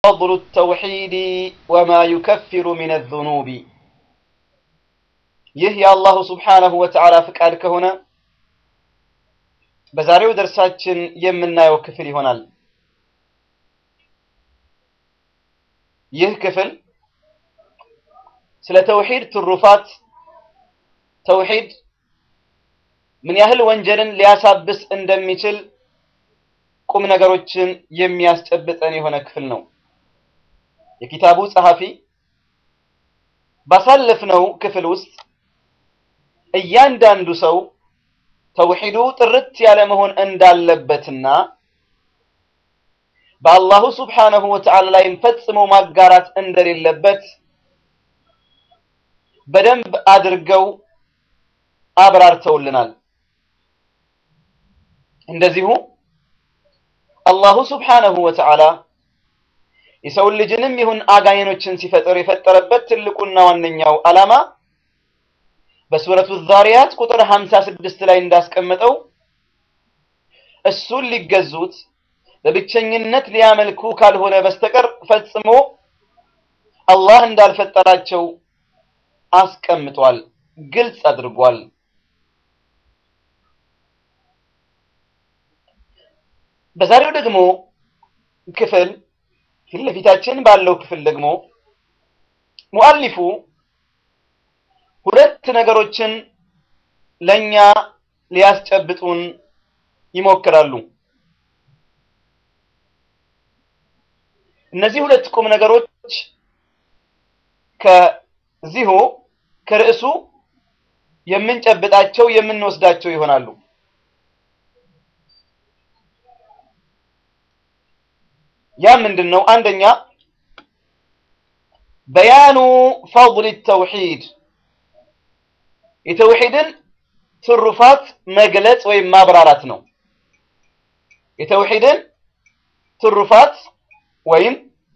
ፈضሉ ተውሒድ ወማ ዩከፊሩ ሚነ ዙኑቢ። ይህ የአላሁ ስብሓነሁ ወተዓላ ፍቃድ ከሆነ በዛሬው ደርሳችን የምናየው ክፍል ይሆናል። ይህ ክፍል ስለ ተውሒድ ትሩፋት፣ ተውሒድ ምን ያህል ወንጀልን ሊያሳብስ እንደሚችል ቁም ነገሮችን የሚያስጨብጠን የሆነ ክፍል ነው። የኪታቡ ጸሐፊ ባሳለፍነው ክፍል ውስጥ እያንዳንዱ ሰው ተውሒዱ ጥርት ያለ መሆን እንዳለበትና በአላሁ ስብሓነሁ ወተዓላ ላይም ፈጽሞ ማጋራት እንደሌለበት በደንብ አድርገው አብራርተውልናል። እንደዚሁ አላሁ ስብሓነሁ ወተዓላ የሰውን ልጅንም ይሁን አጋይኖችን ሲፈጥር የፈጠረበት ትልቁና ዋነኛው ዓላማ በሱረቱ ዛሪያት ቁጥር 56 ላይ እንዳስቀመጠው እሱን ሊገዙት በብቸኝነት ሊያመልኩ ካልሆነ በስተቀር ፈጽሞ አላህ እንዳልፈጠራቸው አስቀምጧል፣ ግልጽ አድርጓል። በዛሬው ደግሞ ክፍል ፊት ለፊታችን ባለው ክፍል ደግሞ ሙአሊፉ ሁለት ነገሮችን ለኛ ሊያስጨብጡን ይሞክራሉ። እነዚህ ሁለት ቁም ነገሮች ከዚሁ ከርዕሱ የምንጨብጣቸው የምንወስዳቸው ይሆናሉ። ያ ምንድን ነው? አንደኛ በያኑ ፈضል ተውሒድ የተውሒድን ትሩፋት መግለጽ ወይም ማብራራት ነው። የተውሒድን ትሩፋት ወይም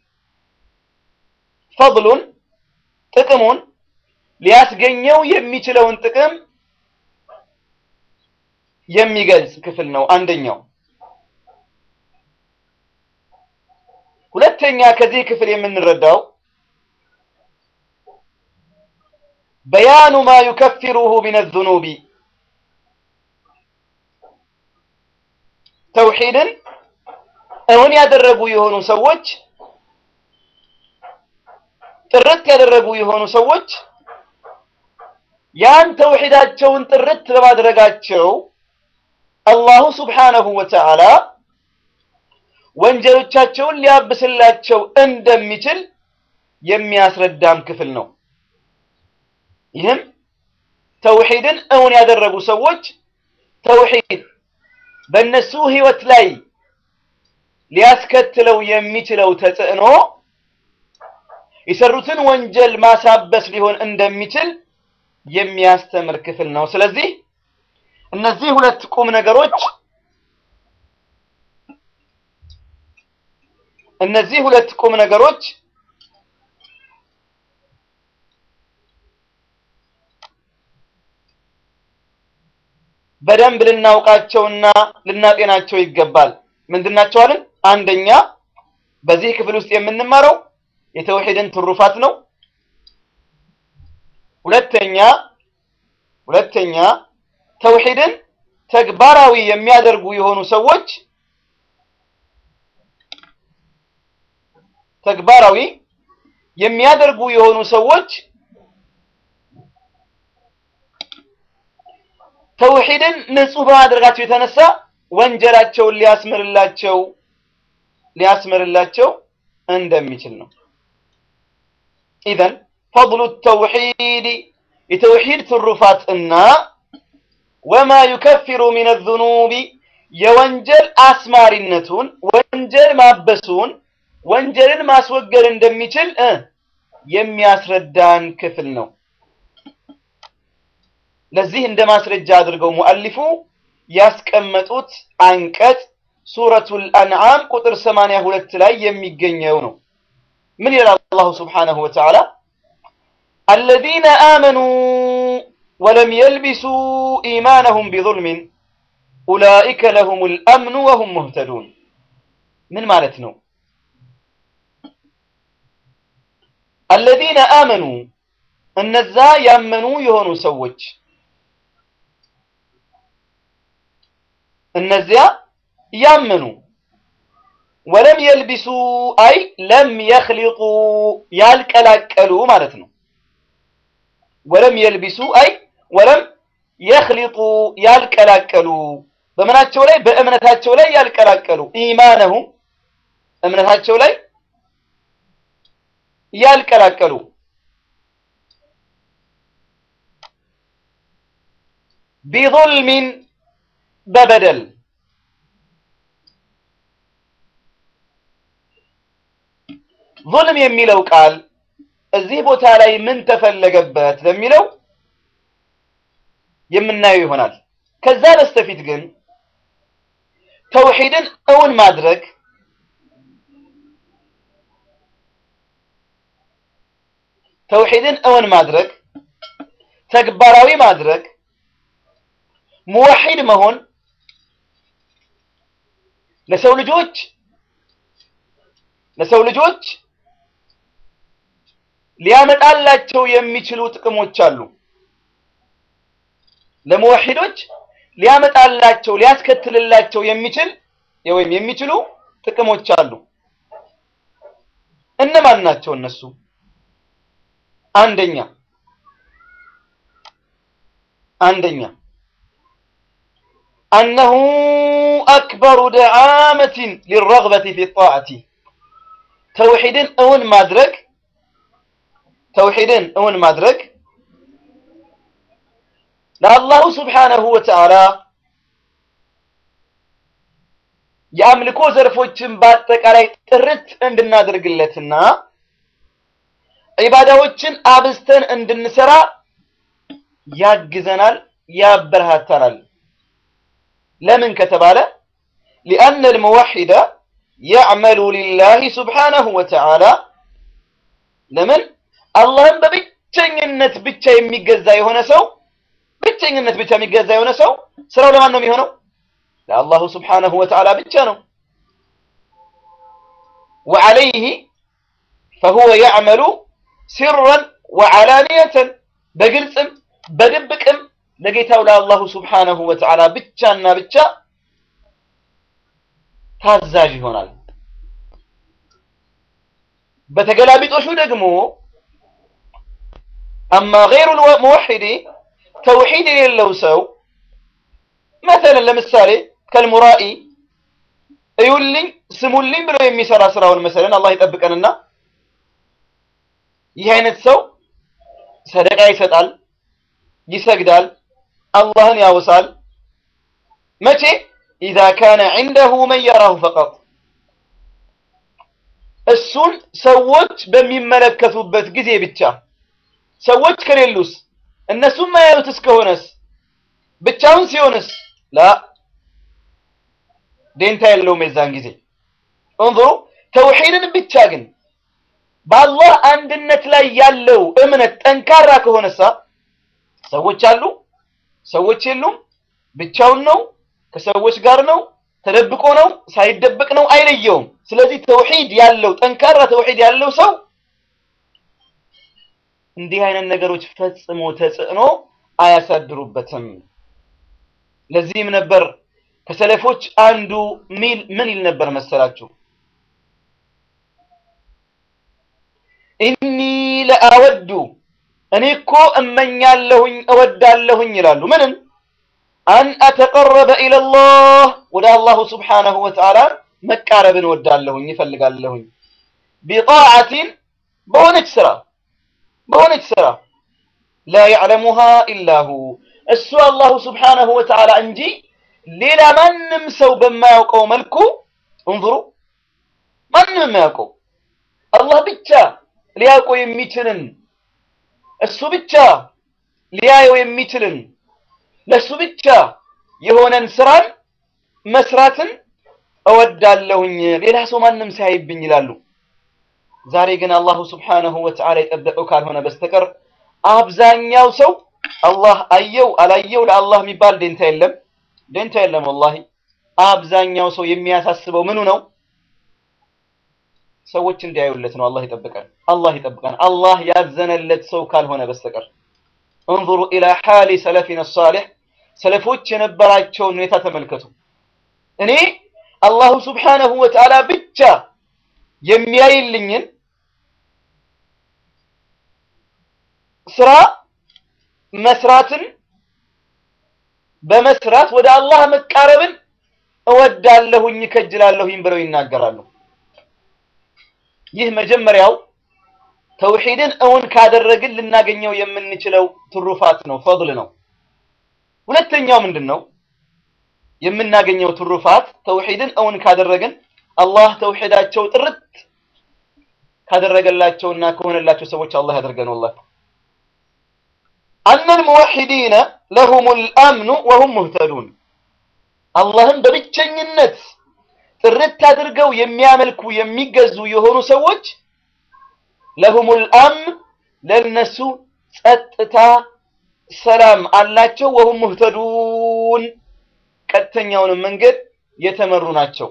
ፈضሉን ጥቅሙን ሊያስገኘው የሚችለውን ጥቅም የሚገልጽ ክፍል ነው አንደኛው። ሁለተኛ ከዚህ ክፍል የምንረዳው በያኑ ማ ዩከፊሩሁ ሚነ ዙኑቢ ተውሒድን እውን ያደረጉ የሆኑ ሰዎች ጥርት ያደረጉ የሆኑ ሰዎች ያን ተውሒዳቸውን ጥርት በማድረጋቸው አላሁ ስብሓነሁ ወተዓላ ወንጀሎቻቸውን ሊያብስላቸው እንደሚችል የሚያስረዳም ክፍል ነው። ይህም ተውሒድን እውን ያደረጉ ሰዎች ተውሒድ በእነሱ ህይወት ላይ ሊያስከትለው የሚችለው ተጽዕኖ የሰሩትን ወንጀል ማሳበስ ሊሆን እንደሚችል የሚያስተምር ክፍል ነው። ስለዚህ እነዚህ ሁለት ቁም ነገሮች እነዚህ ሁለት ቁም ነገሮች በደንብ ልናውቃቸውና ልናጤናቸው ይገባል። ምንድናቸው አልን? አንደኛ በዚህ ክፍል ውስጥ የምንማረው የተውሒድን ትሩፋት ነው። ሁለተኛ ሁለተኛ ተውሒድን ተግባራዊ የሚያደርጉ የሆኑ ሰዎች ተግባራዊ የሚያደርጉ የሆኑ ሰዎች ተውሒድን ንጹህ በማድረጋቸው የተነሳ ወንጀላቸውን ሊያስምርላቸው ሊያስምርላቸው እንደሚችል ነው። ኢዘን ፈضሉ ተውሒድ የተውሒድ ትሩፋት እና ወማ ዩከፊሩ ሚነ ዙኑቢ የወንጀል አስማሪነቱን ወንጀል ማበሱን ወንጀልን ማስወገድ እንደሚችል የሚያስረዳን ክፍል ነው። ለዚህ እንደ ማስረጃ አድርገው ሙአሊፉ ያስቀመጡት አንቀጽ ሱረቱል አንዓም ቁጥር 82 ላይ የሚገኘው ነው። ምን ይላል አላሁ ስብሓነሁ ወተዓላ አለዚነ አመኑ ወለም የልቢሱ ኢማነሁም ቢዙልሚን ኡላኢከ ለሁሙል አምኑ ወሁም ሙህተዱን ምን ማለት ነው? አለዚነ አመኑ እነዛ ያመኑ የሆኑ ሰዎች እነዚያ ያመኑ ወለም የልቢሱ አይ ለም የኽሊጡ ያልቀላቀሉ ማለት ነው። ወለም የልቢሱ አይ ወለም የኽሊጡ ያልቀላቀሉ በምናቸው ላይ በእምነታቸው ላይ ያልቀላቀሉ ኢማነሁም እምነታቸው ላይ ያልቀላቀሉ ቢዙልሚን በበደል ዙልም የሚለው ቃል እዚህ ቦታ ላይ ምን ተፈለገበት ለሚለው የምናየው ይሆናል። ከዛ በስተፊት ግን ተውሂድን እውን ማድረግ ተውሂድን እውን ማድረግ ተግባራዊ ማድረግ ሙወሒድ መሆን ለሰው ልጆች ለሰው ልጆች ሊያመጣላቸው የሚችሉ ጥቅሞች አሉ። ለሙወሒዶች ሊያመጣላቸው ሊያስከትልላቸው የሚችል ወይም የሚችሉ ጥቅሞች አሉ። እነማን ናቸው እነሱ? አንደኛ አንደኛ አነሁ አክበሩ ደዓመትን ሊረግበቲ ፊ ጣዓቲ ተውሒድን እውን ማድረግ ተውሒድን እውን ማድረግ ለአላሁ ስብሓነሁ ወተዓላ የአምልኮ ዘርፎችን በአጠቃላይ ጥርት እንድናደርግለትና ዒባዳዎችን አብዝተን እንድንሰራ ያግዘናል፣ ያበረታታናል። ለምን ከተባለ ሊአነ ልሙወሒደ የዕመሉ ሊላሂ ስብሓነሁ ወተዓላ ለምን አላህን በብቸኝነት ብቻ የሚገዛ የሆነ ሰው ብቸኝነት ብቻ የሚገዛ የሆነ ሰው ስራው ለማን ነው የሚሆነው? ለአላሁ ስብሓነሁ ወተዓላ ብቻ ነው። ወዐለይህ ፈሁወ የዕመሉ ሲረን ወዐላንየተን በግልጽም በድብቅም ለጌታው ለአላሁ ስብሓነሁ ወተዓላ ብቻና ብቻ ታዛዥ ይሆናል። በተገላቢጦሹ ደግሞ አማ ገይሩል ሙወሒድ ተውሒድ የሌለው ሰው መሰለን ለምሳሌ ከልሙራኢ እዩልኝ ስሙልኝ ብሎ የሚሰራ ስራውን መሰለን አላህ ይጠብቀንና ይህ አይነት ሰው ሰደቃ ይሰጣል፣ ይሰግዳል፣ አላህን ያወሳል። መቼ ኢዛ ካነ ዒንደሁ መን የራሁ ፈቀጥ እሱን ሰዎች በሚመለከቱበት ጊዜ ብቻ። ሰዎች ከሌሉስ እነሱም ማያዩት እስከሆነስ ብቻውን ሲሆንስ ላ ዴንታ የለውም የዛን ጊዜ። እንظሩ ተውሒድን ብቻ ግን በአላህ አንድነት ላይ ያለው እምነት ጠንካራ ከሆነሳ ሰዎች አሉ፣ ሰዎች የሉም፣ ብቻውን ነው፣ ከሰዎች ጋር ነው፣ ተደብቆ ነው፣ ሳይደበቅ ነው፣ አይለየውም። ስለዚህ ተውሒድ ያለው ጠንካራ ተውሒድ ያለው ሰው እንዲህ አይነት ነገሮች ፈጽሞ ተጽዕኖ አያሳድሩበትም። ለዚህም ነበር ከሰለፎች አንዱ ሚል ምን ይል ነበር መሰላችሁ? ኢኒ ለአወዱ እኔ እኮ እመኛለሁኝ እወዳለሁኝ ይላሉ። ምንም አን አተቀረበ ኢለላህ ወደ አላሁ ስብሓነሁ ወተዓላ መቃረብን እወዳለሁኝ ይፈልጋለሁኝ ቢጣዓቲን በሆነች ስራ በሆነች ስራ ላ ያዕለሙሃ ኢላሁ እሱ አላሁ ስብሓነሁ ወተዓላ እንጂ ሌላ ማንም ሰው በማያውቀው መልኩ እንظሩ ማንም የማያውቀው አላህ ብቻ ሊያውቀው የሚችልን እሱ ብቻ ሊያየው የሚችልን ለእሱ ብቻ የሆነን ስራን መስራትን እወዳለሁኝ ሌላ ሰው ማንም ሳያይብኝ ይላሉ። ዛሬ ግን አላሁ ስብሓነሁ ወተዓላ የጠበቀው ካልሆነ በስተቀር አብዛኛው ሰው አላህ አየው አላየው ለአላህ የሚባል ደንታ የለም፣ ደንታ የለም። ወላሂ አብዛኛው ሰው የሚያሳስበው ምኑ ነው? ሰዎች እንዲያዩለት ነው። አላህ ይጠብቀን፣ አላህ ይጠብቀን። አላህ ያዘነለት ሰው ካልሆነ በስተቀር እንظሩ ኢላ ሓሊ ሰለፊና ሳሊሕ ሰለፎች የነበራቸውን ሁኔታ ተመልከቱ። እኔ አላሁ ስብሓነሁ ወተዓላ ብቻ የሚያይልኝን ስራ መስራትን በመስራት ወደ አላህ መቃረብን እወዳለሁኝ ከጅላለሁኝ ብለው ይናገራሉ። ይህ መጀመሪያው ተውሂድን እውን ካደረግን ልናገኘው የምንችለው ትሩፋት ነው፣ ፈድል ነው። ሁለተኛው ምንድን ነው? የምናገኘው ትሩፋት ተውሂድን እውን ካደረግን አላህ ተውሂዳቸው ጥርት ካደረገላቸውና ከሆነላቸው ሰዎች አላህ ያደርገን። ወላሂ አነል ሙወሒዲነ ለሁሙል አምኑ ወሁም ሙህተዱን አላህን በብቸኝነት ጥርት አድርገው የሚያመልኩ የሚገዙ የሆኑ ሰዎች ለሁሙል አምን ለነሱ ጸጥታ ሰላም አላቸው። ወሁም ሙህተዱን ቀጥተኛውንም መንገድ የተመሩ ናቸው።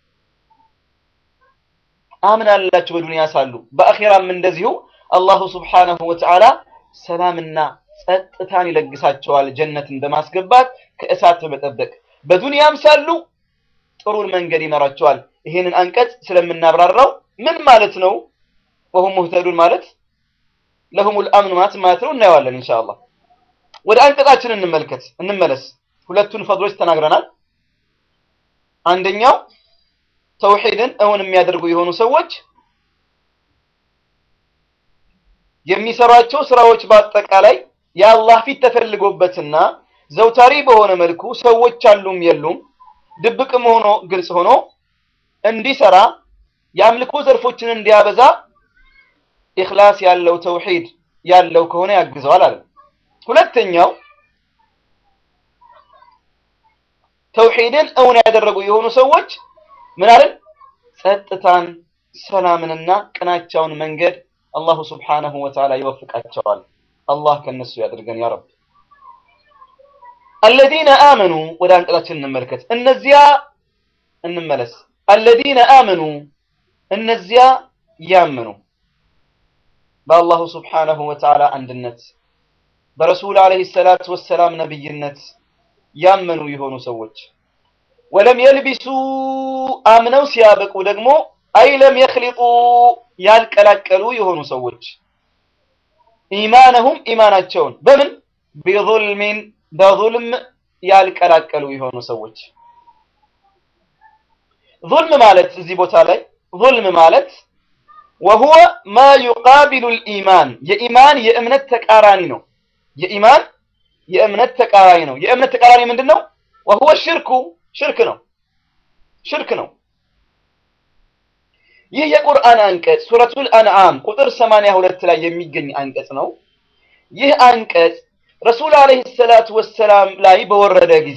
አምን አላቸው በዱንያ ሳሉ፣ በአኺራም እንደዚሁ አላሁ ስብሓነሁ ወተዓላ ሰላምና ጸጥታን ይለግሳቸዋል። ጀነትን በማስገባት ከእሳት በመጠበቅ በዱንያም ሳሉ ጥሩን መንገድ ይመራቸዋል። ይሄንን አንቀጽ ስለምናብራራው ምን ማለት ነው? ወሁም ሙህተዱን ማለት ለሁሙል አምን ማለት ማለት ነው። እናየዋለን ኢንሻአላህ። ወደ አንቀጻችን እንመልከት እንመለስ። ሁለቱን ፈድሎች ተናግረናል። አንደኛው ተውሂድን እውን የሚያደርጉ የሆኑ ሰዎች የሚሰሯቸው ስራዎች በአጠቃላይ የአላህ ፊት ተፈልጎበትና ዘውታሪ በሆነ መልኩ ሰዎች አሉም የሉም ድብቅም ሆኖ ግልጽ ሆኖ እንዲሰራ የአምልኮ ዘርፎችን እንዲያበዛ ኢኽላስ ያለው ተውሂድ ያለው ከሆነ ያግዘዋል አለ። ሁለተኛው ተውሂድን እውን ያደረጉ የሆኑ ሰዎች ምን አለን? ጸጥታን፣ ሰላምንና ቅናቻውን መንገድ አላሁ ስብሓነሁ ወተዓላ ይወፍቃቸዋል። አላህ ከነሱ ያድርገን ያ ረብ። አለዚነ አመኑ ወደ አንቀጻችን እንመልከት። እነዚያ እንመለስ። አለዚነ አመኑ እነዚያ ያመኑ በአላሁ ስብሓነሁ ወተዓላ አንድነት በረሱል ዓለይሂ ሰላቱ ወሰላም ነብይነት ያመኑ የሆኑ ሰዎች ወለም የልቢሱ አምነው ሲያበቁ ደግሞ አይ ለም የኽሊጡ ያልቀላቀሉ የሆኑ ሰዎች ኢማነሁም ኢማናቸውን በምን ቢዙልሚን በዙልም ያልቀላቀሉ የሆኑ ሰዎች ዙልም ማለት እዚህ ቦታ ላይ ዙልም ማለት ወሁወ ማ ዩቃቢሉ ልኢማን የኢማን የእምነት ተቃራኒ ነው። የኢማን የእምነት ተቃራኒ ነው። የእምነት ተቃራኒ ምንድን ነው? ወሁወ ሽርኩ ሽርክ ነው። ሽርክ ነው። ይህ የቁርአን አንቀጽ ሱረቱል አንዓም ቁጥር 82 ላይ የሚገኝ አንቀጽ ነው። ይህ አንቀጽ ረሱል ዓለይሂ ሰላቱ ወሰላም ላይ በወረደ ጊዜ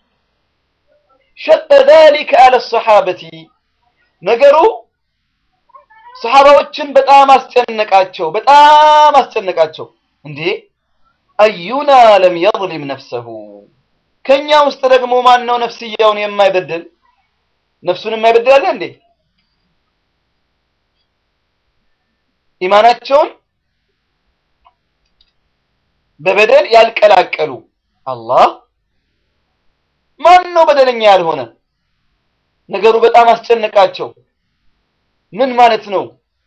ሸቀ ዛሊከ አለ ሰሓበቲ ነገሩ ሰሓባዎችን በጣም አስጨነቃቸው፣ በጣም አስጨነቃቸው። እንዴ አዩና ለም የظሊም ነፍሰሁ ከኛ ውስጥ ደግሞ ማን ነው ነፍስያውን የማይበድል ነፍሱን የማይበድል አለ እንዴ? ኢማናቸውን በበደል ያልቀላቀሉ አላህ ማን ነው በደለኛ ያልሆነ? ነገሩ በጣም አስጨነቃቸው። ምን ማለት ነው?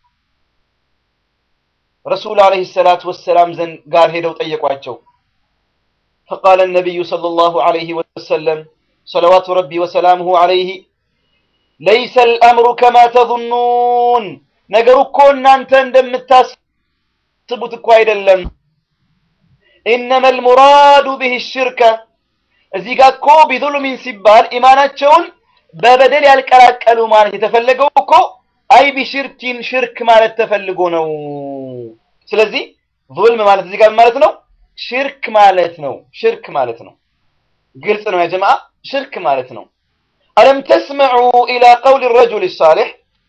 ረሱል ዓለይሂ ሰላቱ ወሰላም ዘንድ ጋር ሄደው ጠየቋቸው። ፈቃለ ነቢዩ ሰለላሁ ዓለይሂ ወሰለም ሰለዋቱ ረቢ ወሰላሙሁ ዓለይሂ ለይሰ አልአምሩ ከማ ተظኑን ነገሩ እኮ እናንተ እንደምታስቡት እኮ አይደለም። ኢነማ አልሙራዱ ቢህ ሽርከ እዚህ ጋር እኮ ቢዙልሚን ሲባል ኢማናቸውን በበደል ያልቀላቀሉ ማለት የተፈለገው እኮ አይ ቢሽርኪን ሽርክ ማለት ተፈልጎ ነው። ስለዚህ ዙልም ማለት እዚህ ጋር ማለት ነው ሽርክ ማለት ነው። ሽርክ ማለት ነው። ግልጽ ነው ያ ጀማዓ፣ ሽርክ ማለት ነው። አለም ተስመዑ ኢላ ቀውል ረጁል ሳሊሕ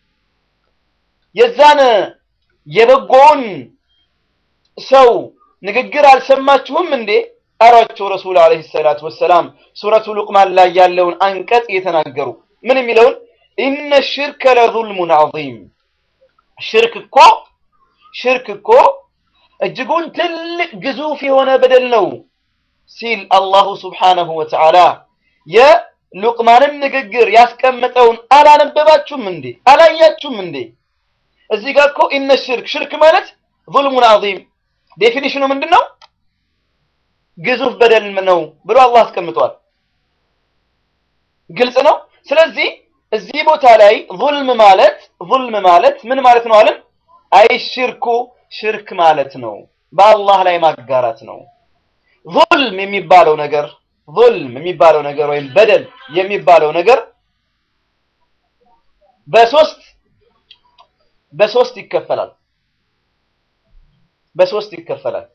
የዛን የበጎውን ሰው ንግግር አልሰማችሁም እንዴ አሏቸው ረሱል ዓለይሂ ሰላቱ ወሰላም ሱረቱ ሉቅማን ላይ ያለውን አንቀጽ እየተናገሩ ምን የሚለውን ኢነ ሽርከ ለዙልሙን ዐዚም ሽርክ እኮ ሽርክ እኮ እጅጉን ትልቅ ግዙፍ የሆነ በደል ነው ሲል አላሁ ስብሓነሁ ወተዓላ የሉቅማንን ንግግር ያስቀመጠውን አላነበባችሁም እንዴ? አላያችሁም እንዴ? እዚህ ጋር እኮ ኢነ ሽርክ ሽርክ ማለት ዙልሙን ዐዚም ዴፊኒሽኑ ምንድን ነው? ግዙፍ በደል ነው ብሎ አላህ አስቀምጧል። ግልጽ ነው። ስለዚህ እዚህ ቦታ ላይ ዙልም ማለት ዙልም ማለት ምን ማለት ነው አለን? አይ ሽርኩ ሽርክ ማለት ነው፣ በአላህ ላይ ማጋራት ነው። ዙልም የሚባለው ነገር ዙልም የሚባለው ነገር ወይም በደል የሚባለው ነገር በሶስት በሶስት ይከፈላል። በሶስት ይከፈላል።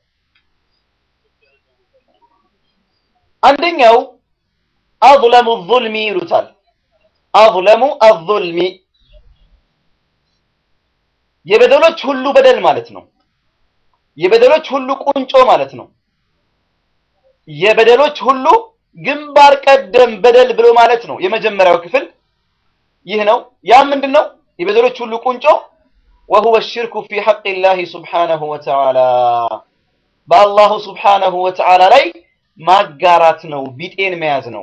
አንደኛው አዝለሙ ዙልሚ ይሉታል። አዝለሙ አዙልሚ የበደሎች ሁሉ በደል ማለት ነው። የበደሎች ሁሉ ቁንጮ ማለት ነው። የበደሎች ሁሉ ግንባር ቀደም በደል ብሎ ማለት ነው። የመጀመሪያው ክፍል ይህ ነው። ያ ምንድን ነው? የበደሎች ሁሉ ቁንጮ ወሁወ ሽርኩ ፊ ሐቂላሂ ሱብሓነሁ ወተዓላ በአላሁ ሱብሓነሁ ወተዓላ ላይ ማጋራት ነው፣ ቢጤን መያዝ ነው።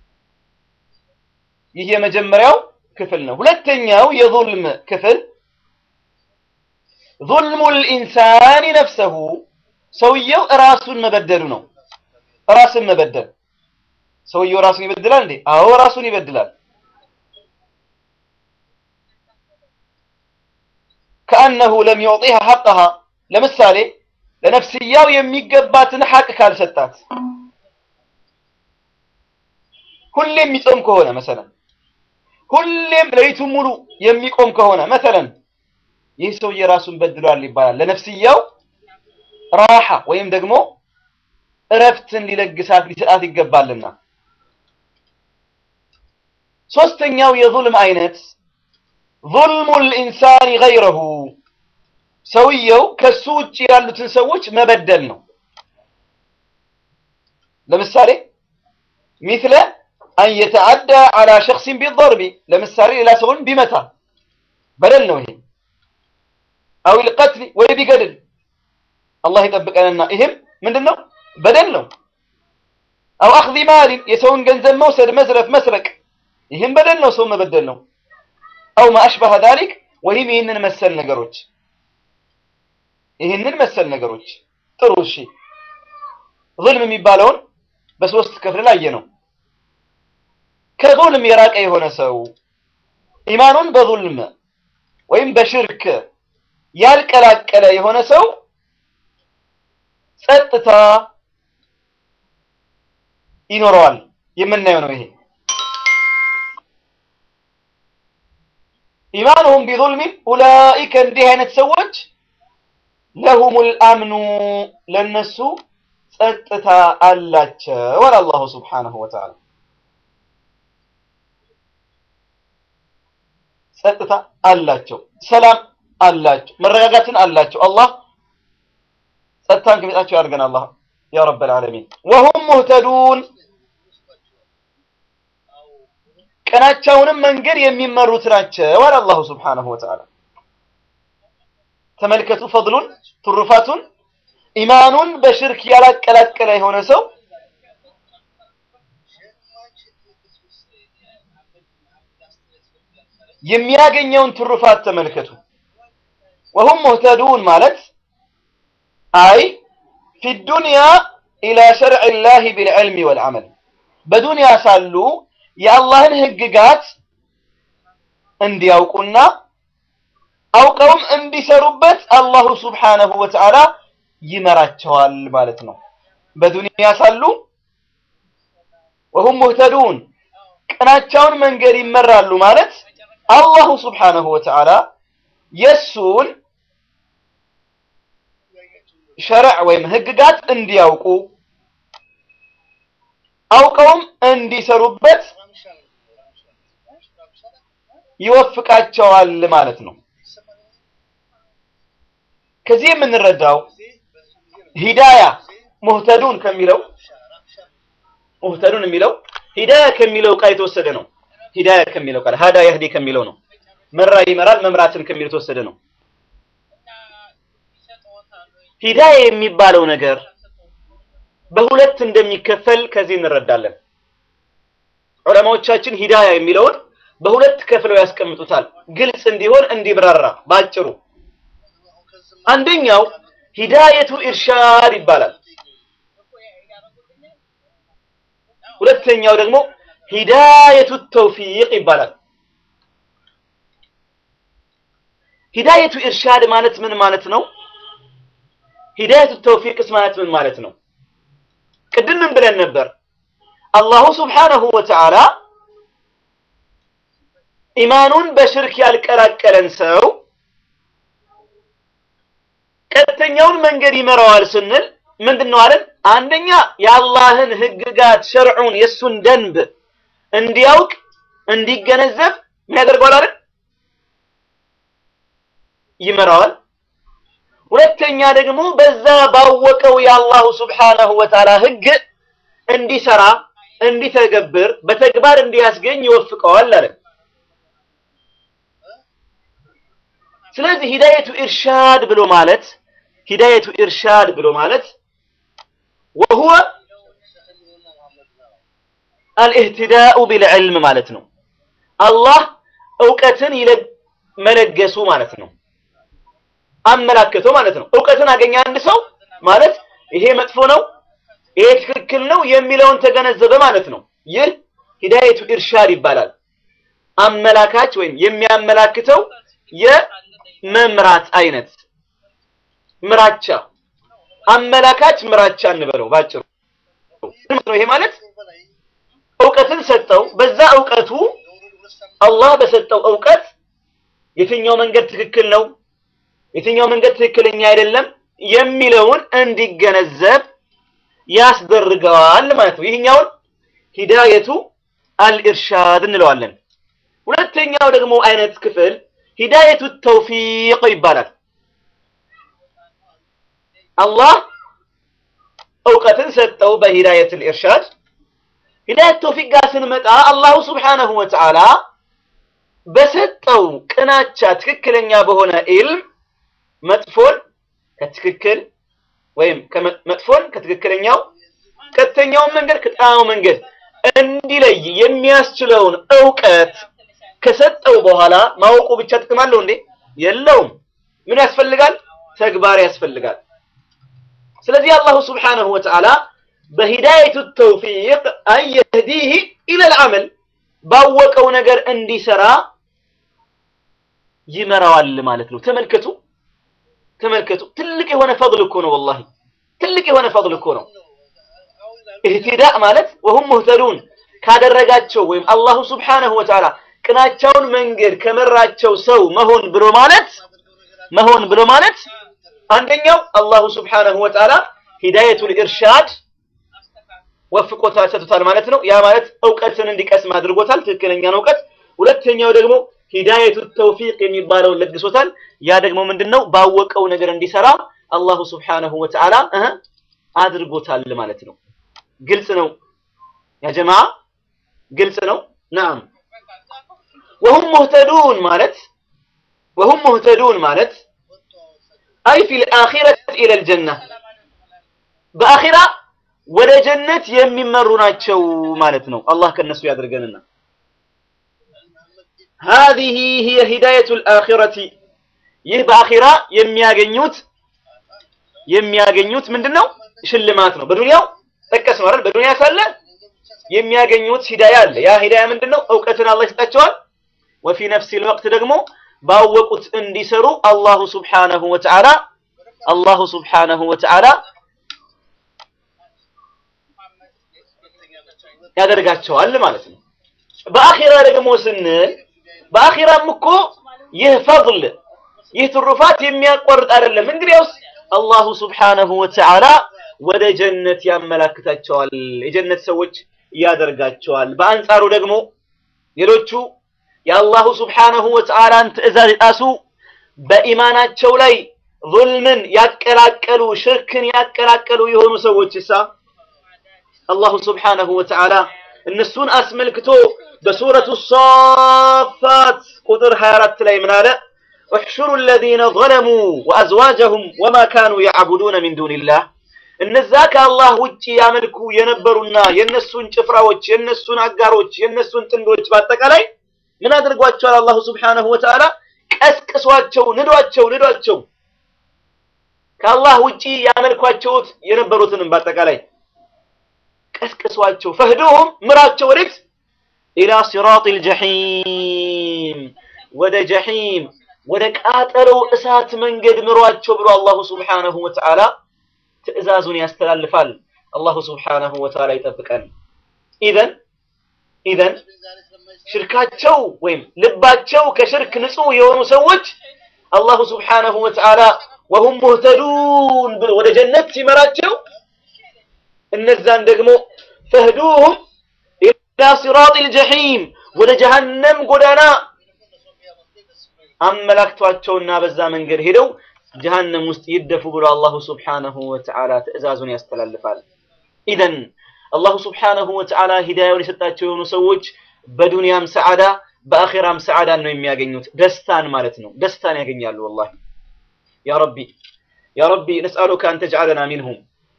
ይህ የመጀመሪያው ክፍል ነው። ሁለተኛው የዙልም ክፍል ዙልሙል ኢንሳኒ ነፍሰሁ ሰውየው ራሱን መበደሉ ነው። ራስን መበደል ሰውየው ራሱን ይበድላል እንዴ? አዎ ራሱን ይበድላል። ከአነሁ ለም ዩዕጢሃ ሐቀሃ ለምሳሌ ለነፍስያው የሚገባትን ሐቅ ካልሰጣት ሁሌም የሚጾም ከሆነ መሰለን ሁሌም ሌሊቱን ሙሉ የሚቆም ከሆነ መሰለን ይህ ሰውዬ ራሱን በድሏል ይባላል። ለነፍስያው ራሓ ወይም ደግሞ እረፍትን ሊለግሳት ሊሰጣት ይገባልና። ሶስተኛው የዙልም አይነት ዙልሙል ኢንሳኒ ገይረሁ ሰውየው ከሱ ውጭ ያሉትን ሰዎች መበደል ነው። ለምሳሌ ሚስለ አን የተዓዳ አላ ሸክሲን ቢደርቢ ለምሳሌ ሌላ ሰውን ቢመታ በደል ነው ይሄ። አው ልቀትል ወይ ቢገድል አላህ ይጠብቀንና ይህም ምንድን ነው በደል ነው። አው አኽዚ ማሊን የሰውን ገንዘብ መውሰድ፣ መዝረፍ፣ መስረቅ ይህም በደል ነው፣ ሰው መበደል ነው። አው ማ አሽበሀ ዛሊክ ወይም ይህንን መሰል ነገሮች ይህንን መሰል ነገሮች ጥሩ እሺ። ዙልም የሚባለውን በሶስት ክፍል ላይ ነው። ከዙልም የራቀ የሆነ ሰው ኢማኑን በዙልም ወይም በሽርክ ያልቀላቀለ የሆነ ሰው ጸጥታ ይኖረዋል። የምናየው ነው ይሄ ኢማኑሁም ቢዙልሚን ኡላኢከ እንዲህ አይነት ሰዎች ለሁሙል አምኑ ለነሱ ጸጥታ አላቸው አለ አላሁ ስብሓነሁ ወተዓላ። ጸጥታ አላቸው፣ ሰላም አላቸው፣ መረጋጋትን አላቸው። አላህ ጸጥታን ከሚጣቸው ያድርገን አላህ ያ ረበል ዓለሚን። ወሁም ሙህተዱን ቀናቸውንም መንገድ የሚመሩት ናቸው አለ አላሁ ስብሓነሁ ወተዓላ። ተመልከቱ ፈድሉን ትሩፋቱን ኢማኑን በሽርክ ያላቀላቀለ የሆነ ሰው የሚያገኘውን ትሩፋት ተመልከቱ። ወሁም ሙህተዱን ማለት አይ ፊ ዱንያ ኢላ ሸርዕ ላህ ቢልዕልሚ ወልዓመል በዱንያ ሳሉ የአላህን ህግጋት እንዲያውቁና አውቀውም እንዲሰሩበት አላሁ ስብሓነሁ ወተዓላ ይመራቸዋል ማለት ነው። በዱንያ ሳሉ ወሁም ሙህተዱን ቅናቸውን መንገድ ይመራሉ ማለት አላሁ ስብሓነሁ ወተዓላ የእሱን ሸርዕ ወይም ህግጋት እንዲያውቁ አውቀውም እንዲሰሩበት ይወፍቃቸዋል ማለት ነው። ከዚህ የምንረዳው ሂዳያ ሙህተዱን ከሚለው ሙህተዱን የሚለው ሂዳያ ከሚለው ቃል የተወሰደ ነው። ሂዳያ ከሚለው ቃል ሀዳ የህዲ ከሚለው ነው። መራ ይመራል፣ መምራትን ከሚለው የተወሰደ ነው። ሂዳያ የሚባለው ነገር በሁለት እንደሚከፈል ከዚህ እንረዳለን። ዑለማዎቻችን ሂዳያ የሚለውን በሁለት ከፍለው ያስቀምጡታል፣ ግልጽ እንዲሆን እንዲብራራ ባጭሩ። አንደኛው ሂዳየቱ ኢርሻድ ይባላል። ሁለተኛው ደግሞ ሂዳየቱ ተውፊቅ ይባላል። ሂዳየቱ ኢርሻድ ማለት ምን ማለት ነው? ሂዳየቱ ተውፊቅስ ማለት ምን ማለት ነው? ቅድም ምን ብለን ነበር? አላሁ ስብሓነሁ ወተዓላ ኢማኑን በሽርክ ያልቀላቀለን ሰው ቀጥተኛውን መንገድ ይመራዋል ስንል ምንድን ነው አለን? አንደኛ የአላህን ህግጋት ሸርዑን የእሱን ደንብ እንዲያውቅ እንዲገነዘብ ምን ያደርገዋል አለን? ይመራዋል። ሁለተኛ ደግሞ በዛ ባወቀው የአላሁ ስብሓነሁ ወተዓላ ህግ እንዲሰራ እንዲተገብር በተግባር እንዲያስገኝ ይወፍቀዋል አለን። ስለዚህ ሂዳየቱ ኢርሻድ ብሎ ማለት ሂዳየቱ ኢርሻድ ብሎ ማለት ወሁወ አልኢህቲዳኡ ቢልዕልም ማለት ነው። አላህ እውቀትን መለገሱ ማለት ነው። አመላከተው ማለት ነው። እውቀትን አገኘ አንድ ሰው ማለት ይሄ መጥፎ ነው፣ ይሄ ትክክል ነው የሚለውን ተገነዘበ ማለት ነው። ይህ ሂዳየቱ ኢርሻድ ይባላል። አመላካች ወይም የሚያመላክተው የመምራት አይነት ምራቻ፣ አመላካች ምራቻ እንበለው ባጭሩ። ይሄ ማለት እውቀትን ሰጠው። በዛ እውቀቱ አላህ በሰጠው እውቀት የትኛው መንገድ ትክክል ነው የትኛው መንገድ ትክክለኛ አይደለም የሚለውን እንዲገነዘብ ያስደርገዋል ማለት ነው። ይህኛውን ሂዳየቱ አልኢርሻድ እንለዋለን። ሁለተኛው ደግሞ አይነት ክፍል ሂዳየቱ ተውፊቅ ይባላል። አላህ እውቀትን ሰጠው በሂዳየት አልኢርሻድ። ሂዳየት ተውፊቅ ጋር ስንመጣ አላሁ ስብሓነሁ ወተዓላ በሰጠው ቅናቻ ትክክለኛ በሆነ ኢልም መጥፎን ከትክክል ወይም መጥፎን ከትክክለኛው ቀጥተኛውን መንገድ ከጠማማው መንገድ እንዲለይ የሚያስችለውን እውቀት ከሰጠው በኋላ ማወቁ ብቻ ጥቅም አለው እንዴ? የለውም። ምን ያስፈልጋል? ተግባር ያስፈልጋል። ስለዚህ አላሁ ስብሓነሁ ወተዓላ በሂዳየቱ ተውፊቅ አን የህዲህ ኢለል ዐመል ባወቀው ነገር እንዲሰራ ይመራዋል ማለት ነው። ተመልከቱ ተመልከቱ ትልቅ የሆነ ፈضል እኮ ነው። ወላሂ ትልቅ የሆነ ፈضል እኮ ነው። ኢህቲዳእ ማለት ወሁም ሙህተዱን ካደረጋቸው ወይም አላሁ ስብሓነሁ ወተዓላ ቅናቻውን መንገድ ከመራቸው ሰው መሆን ብሎ ማለት መሆን ብሎ ማለት አንደኛው አላሁ ስብሓነሁ ወተዓላ ሂዳየቱል ኢርሻድ ወፍቆታል ሰጥቶታል ማለት ነው። ያ ማለት እውቀትን እንዲቀስም አድርጎታል፣ ትክክለኛን እውቀት። ሁለተኛው ደግሞ ሂዳየቱ ተውፊቅ የሚባለውን ለግሶታል። ያ ደግሞ ምንድነው? ባወቀው ነገር እንዲሰራ አላሁ ስብሓነሁ ወተዓላ እህ አድርጎታል ማለት ነው። ግልጽ ነው ያ ጀማዓ፣ ግልጽ ነው። ናም ወሁም ሙህተዱን ማለት ወሁም ሙህተዱን ማለት አይ ፊል አኺረት ኢለል ጀና በአኺራ ወደ ጀነት የሚመሩ ናቸው ማለት ነው። አላህ ከነሱ ያድርገንና هذه هي هداية الآخرة ይህ በአኺራ የሚያገኙት የሚያገኙት ምንድነው? ሽልማት ነው። በዱንያው ጠቀስ ነው አይደል? በዱንያ ሳለ የሚያገኙት ሂዳያ አለ። ያ ሂዳያ ምንድነው? እውቀትን አላህ ይሰጣቸዋል። ወፊ ነፍሲ ወቅት ደግሞ ባወቁት እንዲሰሩ አላሁ ሱብሓነሁ ወተዓላ አላሁ ሱብሓነሁ ወተዓላ ያደርጋቸዋል ማለት ነው። በአኺራ ደግሞ ስንል በአኺራም እኮ ይህ ፈضል ይህ ትሩፋት የሚያቋርጥ አይደለም። እንግዲያውስ አላሁ ስብሓነሁ ወተዓላ ወደ ጀነት ያመላክታቸዋል፣ የጀነት ሰዎች ያደርጋቸዋል። በአንጻሩ ደግሞ ሌሎቹ የአላሁ ስብሓነሁ ወተዓላን ትዕዛዝ የጣሱ በኢማናቸው ላይ ዙልምን ያቀላቀሉ ሽርክን ያቀላቀሉ የሆኑ ሰዎች እሳ አላሁ ስብሓነሁ ወተዓላ እነሱን አስመልክቶ በሱረቱ ሳፋት ቁጥር 24 ላይ ምን አለ? احشروا الذين ظلموا وأزواجهم وما كانوا يعبدون من دون الله እነዛ ከአላህ ውጭ ያመልኩ የነበሩና የነሱን ጭፍራዎች የነሱን አጋሮች የነሱን ጥንዶች በአጠቃላይ ምን አድርጓቸዋል? አላሁ ስብሓነሁ ወተዓላ ቀስቅሷቸው፣ ንዷቸው፣ ንዷቸው ከአላህ ውጪ ያመልኳቸውት የነበሩትንም በአጠቃላይ ቀስቅሷቸው፣ ፈህዱሁም ምራቸው ወዴት ኢላ ሲራጢል ጀሒም ወደ ጀሒም ወደ ቃጠለው እሳት መንገድ ምሯቸው ብሎ አላሁ ስብሓነሁ ወተዓላ ትዕዛዙን ያስተላልፋል። አላሁ ስብሓነሁ ወተዓላ ይጠብቀን። ኢዘን ኢዘን ሽርካቸው ወይም ልባቸው ከሽርክ ንጹህ የሆኑ ሰዎች አላሁ ስብሓነሁ ወተዓላ ወሁም ሙህተዱን ብሎ ወደ ጀነት ሲመራቸው እነዛን ደግሞ ፈህዱሁም ኢላ ሲራጢል ጀሒም ወደ ጀሃነም ጎዳና አመላክቷቸውና በዛ መንገድ ሄደው ጀሃነም ውስጥ ይደፉ ብሎ አላሁ ስብሓነሁ ወተዓላ ትዕዛዙን ያስተላልፋል። ኢዘን አላሁ ስብሓነሁ ወተዓላ ሂዳያውን የሰጣቸው የሆኑ ሰዎች በዱንያም ሰዓዳ በአኼራም ሰዓዳን ነው የሚያገኙት። ደስታን ማለት ነው። ደስታን ያገኛሉ። ወላሂ ያ ረቢ ያ ረቢ ነስአሉከ አን ተጅዓለና ሚንሁም።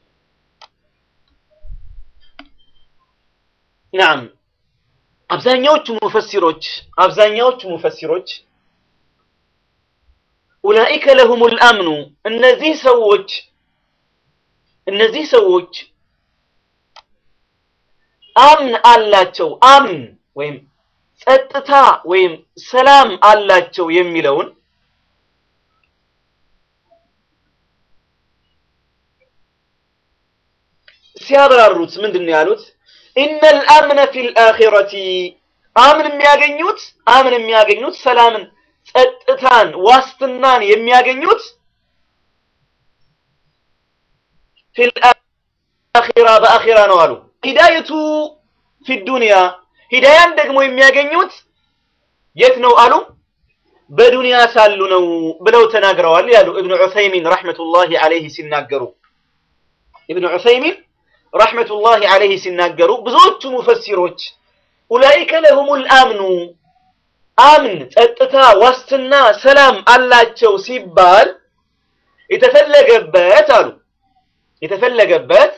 ናም አብዛኛዎቹ ሙፈሲሮች አብዛኛዎቹ ሙፈሲሮች ኡላኢከ ለሁሙል አምኑ እነዚህ ሰዎች እነዚህ ሰዎች አምን አላቸው አምን ወይም ጸጥታ ወይም ሰላም አላቸው የሚለውን ሲያብራሩት ምንድን ነው ያሉት? ኢነል አምነ ፊል አኺረቲ አምን የሚያገኙት አምን የሚያገኙት ሰላምን፣ ጸጥታን፣ ዋስትናን የሚያገኙት ፊል አኺራ በአኺራ ነው አሉ። ሂዳየቱ ፊ ዱንያ ሂዳያን ደግሞ የሚያገኙት የት ነው አሉ? በዱንያ ሳሉ ነው ብለው ተናግረዋል ያሉ እብኑ ዑሰይሚን ረሕመቱላሂ ዐለይሂ ሲናገሩ ኢብኑ ዑሰይሚን ረሕመቱላሂ ዐለይሂ ሲናገሩ ብዙዎቹ ሙፈሲሮች ኡላኢከ ለሁሙል አምኑ አምን፣ ጸጥታ፣ ዋስትና፣ ሰላም አላቸው ሲባል የተፈለገበት አሉ የተፈለገበት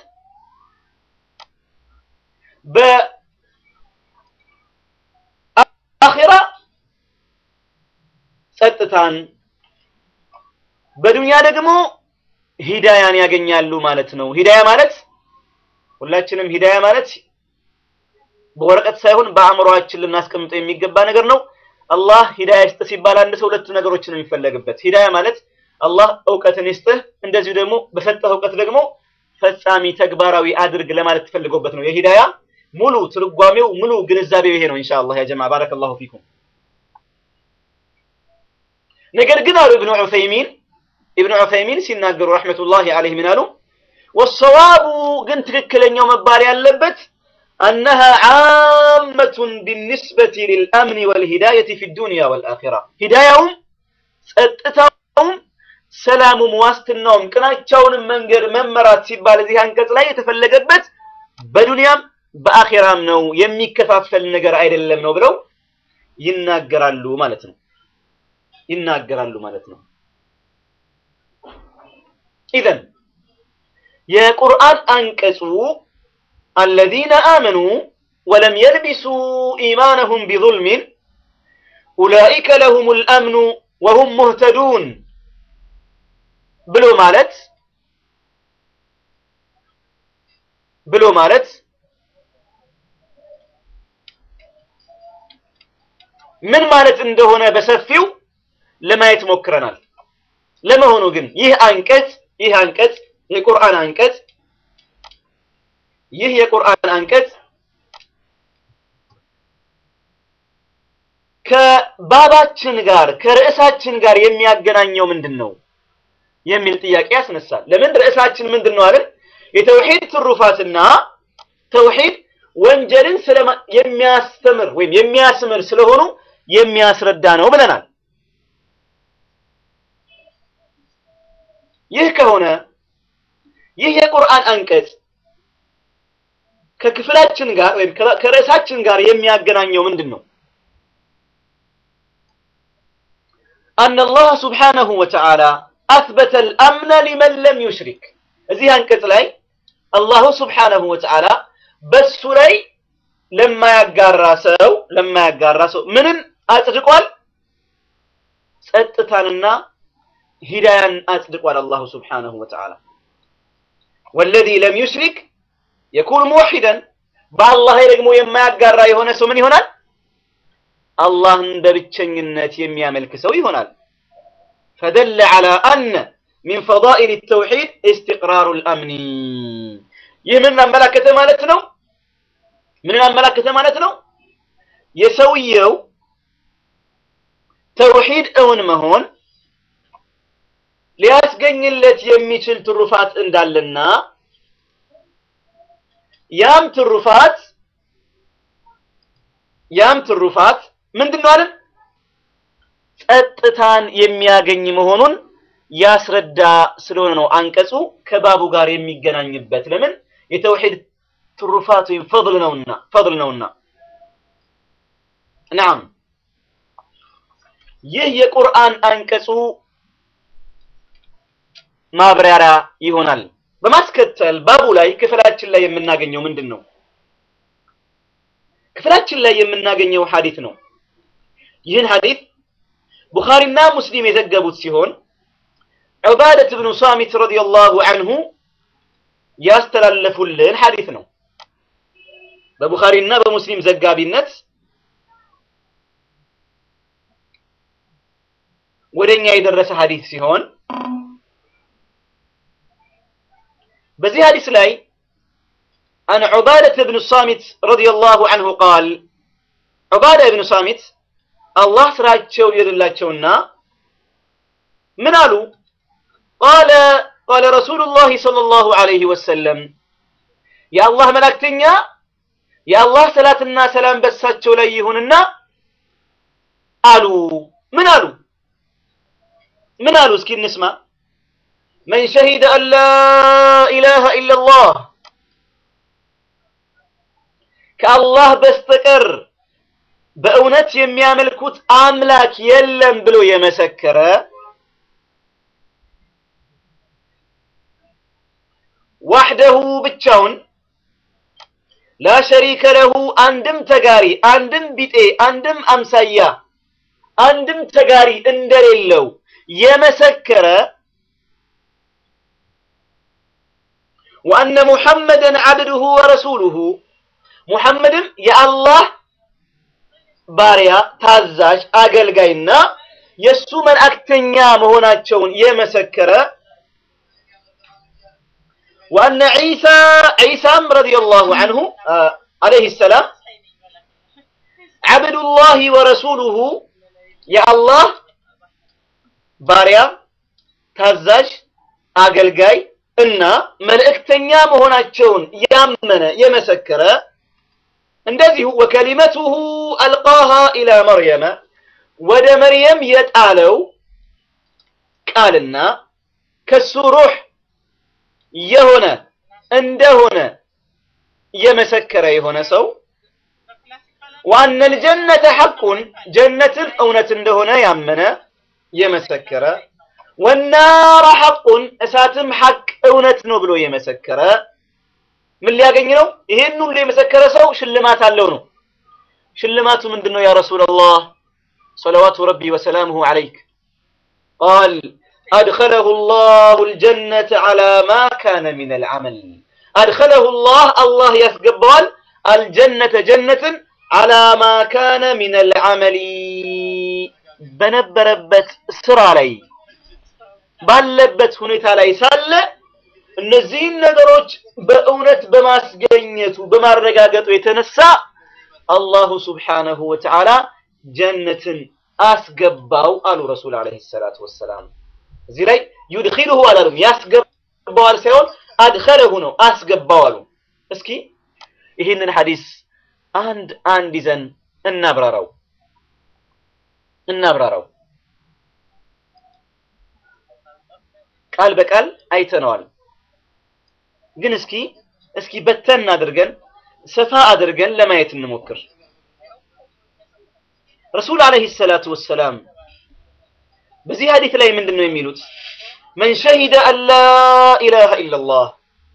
በአኺራ ጸጥታን በዱንያ ደግሞ ሂዳያን ያገኛሉ ማለት ነው። ሂዳያ ማለት ሁላችንም ሂዳያ ማለት በወረቀት ሳይሆን በአእምሮአችን ልናስቀምጠው የሚገባ ነገር ነው። አላህ ሂዳያ ይስጥህ ሲባል አንድ ሰው ሁለት ነገሮችን ነው የሚፈለግበት። ሂዳያ ማለት አላህ እውቀትን ይስጥህ፣ እንደዚሁ ደግሞ በሰጠህ እውቀት ደግሞ ፈጻሚ ተግባራዊ አድርግ ለማለት ተፈልገውበት ነው። የሂዳያ ሙሉ ትርጓሜው ሙሉ ግንዛቤው ይሄ ነው። ኢንሻአላህ ያ ጀማዓ ባረከላሁ ፊኩም። ነገር ግን አሉ ኢብኑ ዑሰይሚን ኢብኑ ዑሰይሚን ሲናገሩ ረሕመቱላሂ ዐለይሂ ምን አሉ? ወሰዋቡ ግን ትክክለኛው መባል ያለበት አነሃ ዓመቱን ቢኒስበቲ ሊልአምኒ ወልሂዳየቲ ፊ ዱንያ ወልአኺራ ሂዳያውም ጸጥታውም ሰላሙም ዋስትናውም ቅናቻውንም መንገድ መመራት ሲባል እዚህ አንቀጽ ላይ የተፈለገበት በዱንያም በአኺራም ነው፣ የሚከፋፈል ነገር አይደለም ነው ብለው ይናገራሉ ማለት ነው። ይናገራሉ ማለት ነው። ኢዘን የቁርአን አንቀጹ አለዚነ አመኑ ወለም የልቢሱ ኢማነሁም ቢዙልሚን ኡላኢከ ለሁሙል አምኑ ወሁም ሙህተዱን ብሎ ማለት ብሎ ማለት ምን ማለት እንደሆነ በሰፊው ለማየት ሞክረናል። ለመሆኑ ግን ይህ አንቀጽ ይህ አንቀጽ የቁርአን አንቀጽ ይህ የቁርአን አንቀጽ ከባባችን ጋር ከርዕሳችን ጋር የሚያገናኘው ምንድን ነው የሚል ጥያቄ ያስነሳል። ለምን ርዕሳችን ምንድን ነው አይደል? የተውሂድ ትሩፋትና ተውሂድ ወንጀልን የሚያስተምር ወይም የሚያስምር ስለሆኑ የሚያስረዳ ነው ብለናል። ይህ ከሆነ ይህ የቁርአን አንቀጽ ከክፍላችን ጋር ወይም ከርዕሳችን ጋር የሚያገናኘው ምንድን ነው? أن الله سبحانه وتعالى أثبت الأمن لمن لم يشرك እዚህ አንቀጽ ላይ አላሁ ስብሓነሁ ወተዓላ በሱ ላይ ለማያጋራ ሰው ለማያጋራ ሰው ምንን አጽድቋል? ጸጥታንና ሂዳያን አጽድቋል አላሁ ስብሓነሁ ወተዓላ። ወለዚ ለም ዩሽሪክ የኩን ሙወሒደን በአላህ ላይ ደግሞ የማያጋራ የሆነ ሰው ምን ይሆናል? አላህን በብቸኝነት የሚያመልክ ሰው ይሆናል። ፈደለ ዐላ አነ ሚን ፈዳኢል ተውሒድ እስትቅራሩ ልአምኒ ይህ ምን አመላከተ ማለት ነው? ምንን አመላከተ ማለት ነው? የሰውየው ተውሒድ እውን መሆን ሊያስገኝለት የሚችል ትሩፋት እንዳለና ያም ትሩፋት ያም ትሩፋት ምንድን ነው አለን? ጸጥታን የሚያገኝ መሆኑን ያስረዳ ስለሆነ ነው አንቀጹ ከባቡ ጋር የሚገናኝበት። ለምን የተውሂድ ትሩፋት ወይም ፈضል ነውና ፈضል ነውና። ናም ይህ የቁርአን አንቀጹ ማብራሪያ ይሆናል። በማስከተል ባቡ ላይ ክፍላችን ላይ የምናገኘው ምንድን ነው? ክፍላችን ላይ የምናገኘው ሐዲት ነው። ይህን ሐዲት ቡኻሪና ሙስሊም የዘገቡት ሲሆን ዑባደት ብኑ ሳሚት ረዲየላሁ ዐንሁ ያስተላለፉልን ሐዲት ነው። በቡኻሪና በሙስሊም ዘጋቢነት ወደኛ የደረሰ ሐዲት ሲሆን በዚህ ሐዲስ ላይ አን ዑባደት ብኑ ሳሚት ረዲየላሁ ዐንሁ ቃል ዑባዳ ብኑ ሳሚት አላህ ስራቸው ይደላቸውና ምን አሉ? ቃለ ቃለ ረሱሉላህ ሰለላሁ ዐለይሂ ወሰለም የአላህ መላእክተኛ የአላህ ሰላትና ሰላም በሳቸው ላይ ይሁንና አሉ። ምን አሉ? ምን አሉ? እስኪ እንስማ። መን ሸሂደ አን ላ ኢላሃ ኢለላህ ከአላህ በስተቀር በእውነት የሚያመልኩት አምላክ የለም ብሎ የመሰከረ ዋሕደሁ ብቻውን ላ ሸሪከ ለሁ አንድም ተጋሪ አንድም ቢጤ አንድም አምሳያ አንድም ተጋሪ እንደሌለው የመሰከረ ወአነ ሙሐመደን ዓብድሁ ወረሱሉሁ ሙሐመድም የአላህ ባሪያ ታዛዥ አገልጋይና የእሱ መልእክተኛ መሆናቸውን የመሰከረ ወአነ ዒሳ ዒሳም ረዲየላሁ ዐንሁ ዓለይሂ ሰላም ዓብዱላሂ ወረሱሉሁ የአላህ ባሪያ ታዛዥ አገልጋይ እና መልእክተኛ መሆናቸውን ያመነ የመሰከረ እንደዚሁ ወከሊመቱሁ አልቃሃ ኢላ መርየመ ወደ መርየም የጣለው ቃልና ከሱ ሩህ የሆነ እንደሆነ የመሰከረ የሆነ ሰው ዋነል ጀነተ ሐቁን ጀነትን እውነት እንደሆነ ያመነ የመሰከረ ወናረ ሐቁን እሳትም ሐቅ እውነት ነው ብሎ የመሰከረ ምን ሊያገኝ ነው? ይሄን ሁሉ የመሰከረ ሰው ሽልማት አለው ነው። ሽልማቱ ምንድን ነው? ያ ረሱላላህ ሰለዋቱ ረቢ ወሰላሙሁ ዐለይክ ቃል አድኸለሁ ላሁ ልጀነተ ዐላ ማ ካነ ሚነል ዐመል አድኸለሁ ላህ አላህ ያስገባዋል አልጀነተ ጀነትን ዐላ ማ ካነ ሚነል ዐመሊ በነበረበት ስራ ላይ ባለበት ሁኔታ ላይ ሳለ እነዚህን ነገሮች በእውነት በማስገኘቱ በማረጋገጡ የተነሳ አላሁ ስብሓነሁ ወተዓላ ጀነትን አስገባው አሉ ረሱል ዓለይሂ ሰላቱ ወሰላም። እዚህ ላይ ዩድኺሉሁ አላሉም፣ ያስገባዋል ሳይሆን አድኸለሁ ነው አስገባው አሉ። እስኪ ይህንን ሐዲስ አንድ አንድ ይዘን እናብራራው እናብራራው። ቃል በቃል አይተነዋል። ግን እስኪ እስኪ በተን አድርገን ሰፋ አድርገን ለማየት እንሞክር። ረሱል ዓለይሂ ሰላቱ ወሰላም በዚህ ሐዲስ ላይ ምንድን ነው የሚሉት? መን ሸሂደ አን ላ ኢላሃ ኢለላህ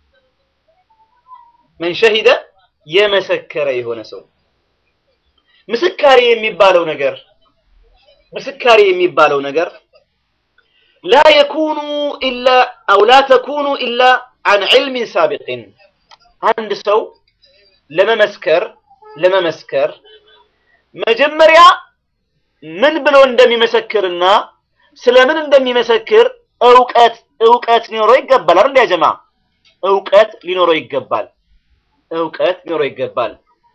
መን ሸሂደ የመሰከረ የሆነ ሰው ምስካሬ የሚባለው ነገር ምስካሬ የሚባለው ነገር ላ የኩኑ ኢላ አው ላ ተኩኑ ኢላ አን ዒልሚን ሳቢቅን አንድ ሰው ለመመስከር ለመመስከር መጀመሪያ ምን ብሎ እንደሚመሰክርና ስለምን እንደሚመሰክር እውቀት እውቀት ሊኖረው ይገባል። አይደል ያጀማ? እውቀት ሊኖረው ይገባል። እውቀት ሊኖረው ይገባል።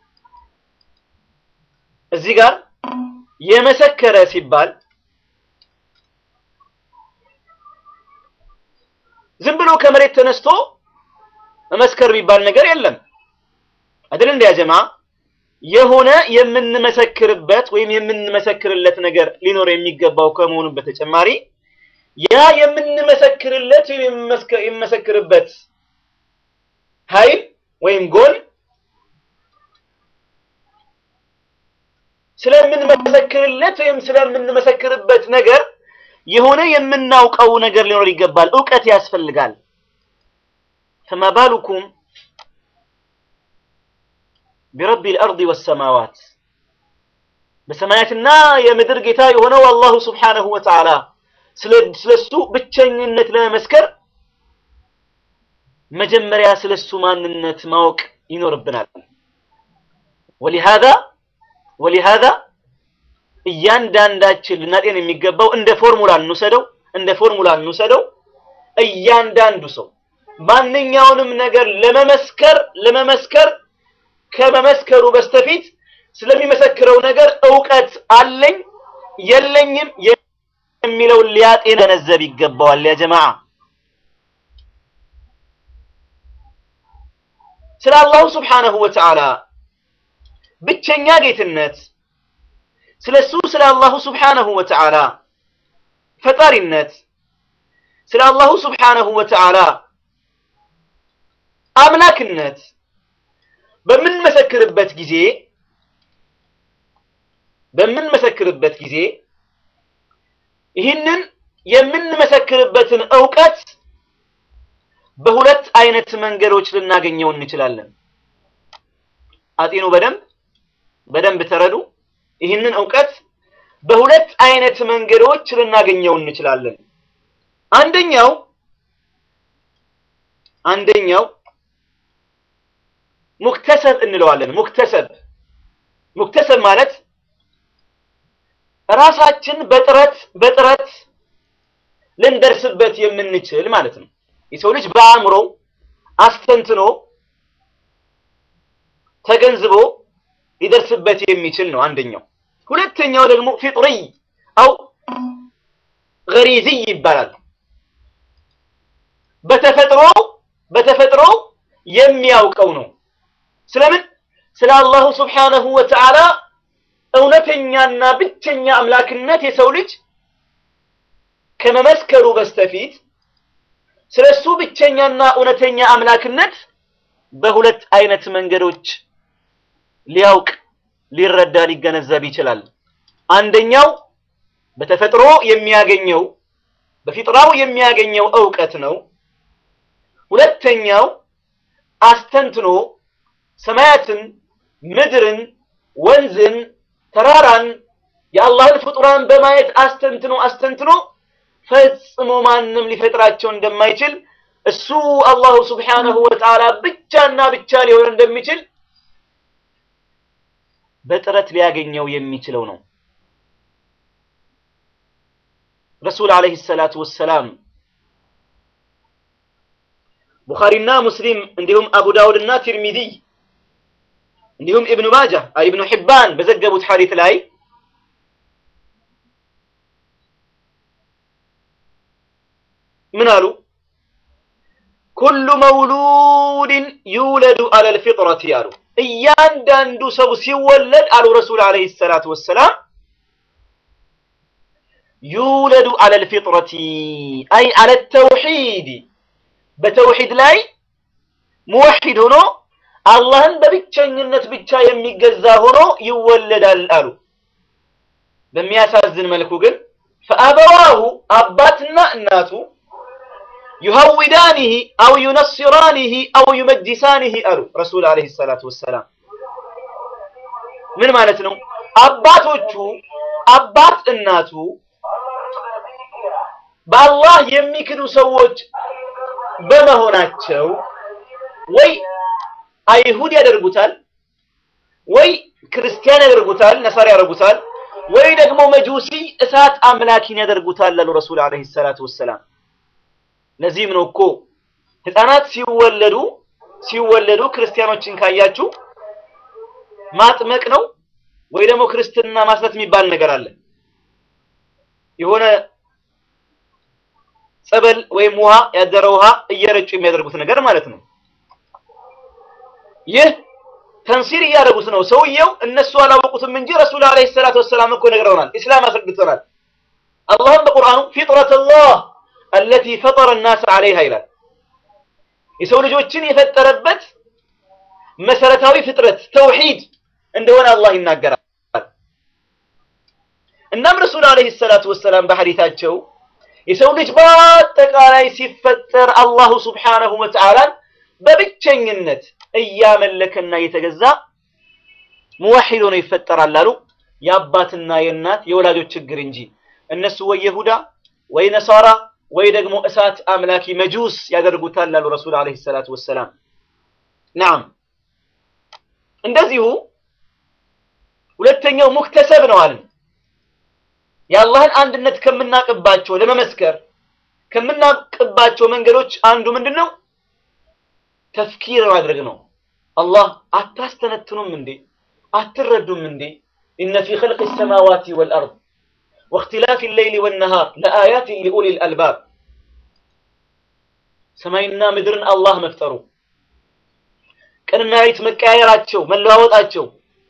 እዚህ ጋር የመሰከረ ሲባል ዝም ብሎ ከመሬት ተነስቶ መመስከር የሚባል ነገር የለም። አይደል እንደ ያጀማ የሆነ የምንመሰክርበት ወይም የምንመሰክርለት ነገር ሊኖር የሚገባው ከመሆኑ በተጨማሪ ያ የምንመሰክርለት ወይም የምንመሰክርበት ኃይል ወይም ጎን ስለምንመሰክርለት ወይም ስለምንመሰክርበት ነገር የሆነ የምናውቀው ነገር ሊኖር ይገባል። እውቀት ያስፈልጋል። ፈማ ባሉኩም ቢረቢ ልአርድ ወሰማዋት በሰማያትና የምድር ጌታ የሆነው አላሁ ስብሓነሁ ወተዓላ ስለሱ ብቸኝነት ለመመስከር መጀመሪያ ስለሱ ማንነት ማወቅ ይኖርብናል። ወሊሃዛ ወሊሃዛ እያንዳንዳችን ልናጤን የሚገባው እንደ ፎርሙላ እንውሰደው እንደ ፎርሙላ እንውሰደው እያንዳንዱ ሰው ማንኛውንም ነገር ለመመስከር ለመመስከር ከመመስከሩ በስተፊት ስለሚመሰክረው ነገር እውቀት አለኝ የለኝም የሚለውን ሊያጤን ገነዘብ ይገባዋል። ያ ጀማዓ ስለ አላሁ ስብሓነሁ ወተዓላ ብቸኛ ጌትነት ስለ እሱ ስለ አላሁ ስብሓነሁ ወተዓላ ፈጣሪነት ስለ አላሁ ስብሓነሁ ወተዓላ አምላክነት በምንመሰክርበት ጊዜ በምንመሰክርበት ጊዜ ይህንን የምንመሰክርበትን እውቀት በሁለት አይነት መንገዶች ልናገኘው እንችላለን። አጤኑ በደንብ በደንብ ተረዱ። ይህንን እውቀት በሁለት አይነት መንገዶች ልናገኘው እንችላለን። አንደኛው አንደኛው ሙክተሰብ እንለዋለን። ሙክተሰብ ሙክተሰብ ማለት ራሳችን በጥረት በጥረት ልንደርስበት የምንችል ማለት ነው። የሰው ልጅ በአእምሮ አስተንትኖ ተገንዝቦ ሊደርስበት የሚችል ነው አንደኛው። ሁለተኛው ደግሞ ፊጥሪ አው ገሪዝይ ይባላል። በተፈጥሮ በተፈጥሮ የሚያውቀው ነው። ስለምን ስለ አላሁ ስብሓነሁ ወተዓላ እውነተኛና ብቸኛ አምላክነት የሰው ልጅ ከመመስከሩ በስተፊት ስለ እሱ ብቸኛና እውነተኛ አምላክነት በሁለት አይነት መንገዶች ሊያውቅ ሊረዳ ሊገነዘብ ይችላል። አንደኛው በተፈጥሮ የሚያገኘው በፊጥራው የሚያገኘው እውቀት ነው። ሁለተኛው አስተንትኖ ሰማያትን፣ ምድርን፣ ወንዝን፣ ተራራን የአላህን ፍጡራን በማየት አስተንትኖ አስተንትኖ ፈጽሞ ማንም ሊፈጥራቸው እንደማይችል እሱ አላሁ ስብሓነሁ ወተዓላ ብቻና ብቻ ሊሆን እንደሚችል በጥረት ሊያገኘው የሚችለው ነው። ረሱል ዓለይሂ ሰላቱ ወሰላም ቡኻሪና ሙስሊም እንዲሁም አቡ ዳውድ እና ቲርሚዚ እንዲሁም ኢብኑ ማጃ ኢብኑ ሒባን በዘገቡት ሐዲት ላይ ምን አሉ? ኩሉ መውሉድን ዩውለዱ አለል ፊጥረቲ አሉ። እያንዳንዱ ሰው ሲወለድ አሉ ረሱል ዓለይሂ ሰላቱ ወሰላም ዩውለዱ አለል ፊጥረቲ አይ አለ ተውሒድ በተውሒድ ላይ ሙወሒድ ሆኖ አላህን በብቸኝነት ብቻ የሚገዛ ሆኖ ይወለዳል አሉ። በሚያሳዝን መልኩ ግን ፈአበዋሁ አባትና እናቱ ዩሀዊዳኒሂ አው ዩነስራኒሂ አው ዩመጅሳኒሂ አሉ ረሱል ዓለይሂ ሰላቱ ወሰላም። ምን ማለት ነው? አባቶቹ አባት እናቱ በአላህ የሚክዱ ሰዎች በመሆናቸው ወይ አይሁድ ያደርጉታል፣ ወይ ክርስቲያን ያደርጉታል፣ ነሳሪ ያደርጉታል፣ ወይ ደግሞ መጁሲ እሳት አምላኪን ያደርጉታል አሉ ረሱል ዓለይሂ ሰላቱ ወሰላም። ለዚህም ነው እኮ ህፃናት ሲወለዱ ሲወለዱ ክርስቲያኖችን ካያችሁ ማጥመቅ ነው ወይ ደግሞ ክርስትና ማስረት የሚባል ነገር አለ። የሆነ ጸበል ወይም ውሃ ያደረ ውሃ እየረጩ የሚያደርጉት ነገር ማለት ነው። ይህ ተንሲር እያደረጉት ነው። ሰውየው እነሱ አላወቁትም እንጂ ረሱል ዓለይሂ ሰላቱ ወሰላም እኮ ነግረውናል። ኢስላም አስረድቶናል። አላህም በቁርአኑ ፊጥረተላህ አለቲ ፈጠረ ናስ ዓለይሃ ይላል። የሰው ልጆችን የፈጠረበት መሰረታዊ ፍጥረት ተውሂድ እንደሆነ አላህ ይናገራል። እናም ረሱል ዓለይሂ ሰላቱ ወሰላም በሐዲታቸው የሰው ልጅ በአጠቃላይ ሲፈጠር አላሁ ሱብሓነሁ ወተዓላን በብቸኝነት እያመለከና እየተገዛ ሙዋሂድ ሆኖ ይፈጠራል አሉ። የአባትና የእናት የወላጆች ችግር እንጂ እነሱ ወይ የሁዳ ወይ ነሳራ ወይ ደግሞ እሳት አምላኪ መጁስ ያደርጉታል አሉ ረሱል ዓለይሂ ሰላቱ ወሰላም። ናም እንደዚሁ ሁለተኛው ሙክተሰብ ነው አልን። የአላህን አንድነት ከምናቅባቸው ለመመስከር ከምናቅባቸው መንገዶች አንዱ ምንድን ነው? ተፍኪር ማድረግ ነው። አላህ አታስተነትኑም እንዴ? አትረዱም እንዴ? ኢነ ፊ ኸልቅ ሰማዋቲ ወልአርድ ወእክትላፊ ሌይሊ ወነሃር ለአያትን ሊኡሊል አልባብ ሰማይና ምድርን አላህ መፍጠሩ ቀንና ሌሊት መቀያየራቸው መለዋወጣቸው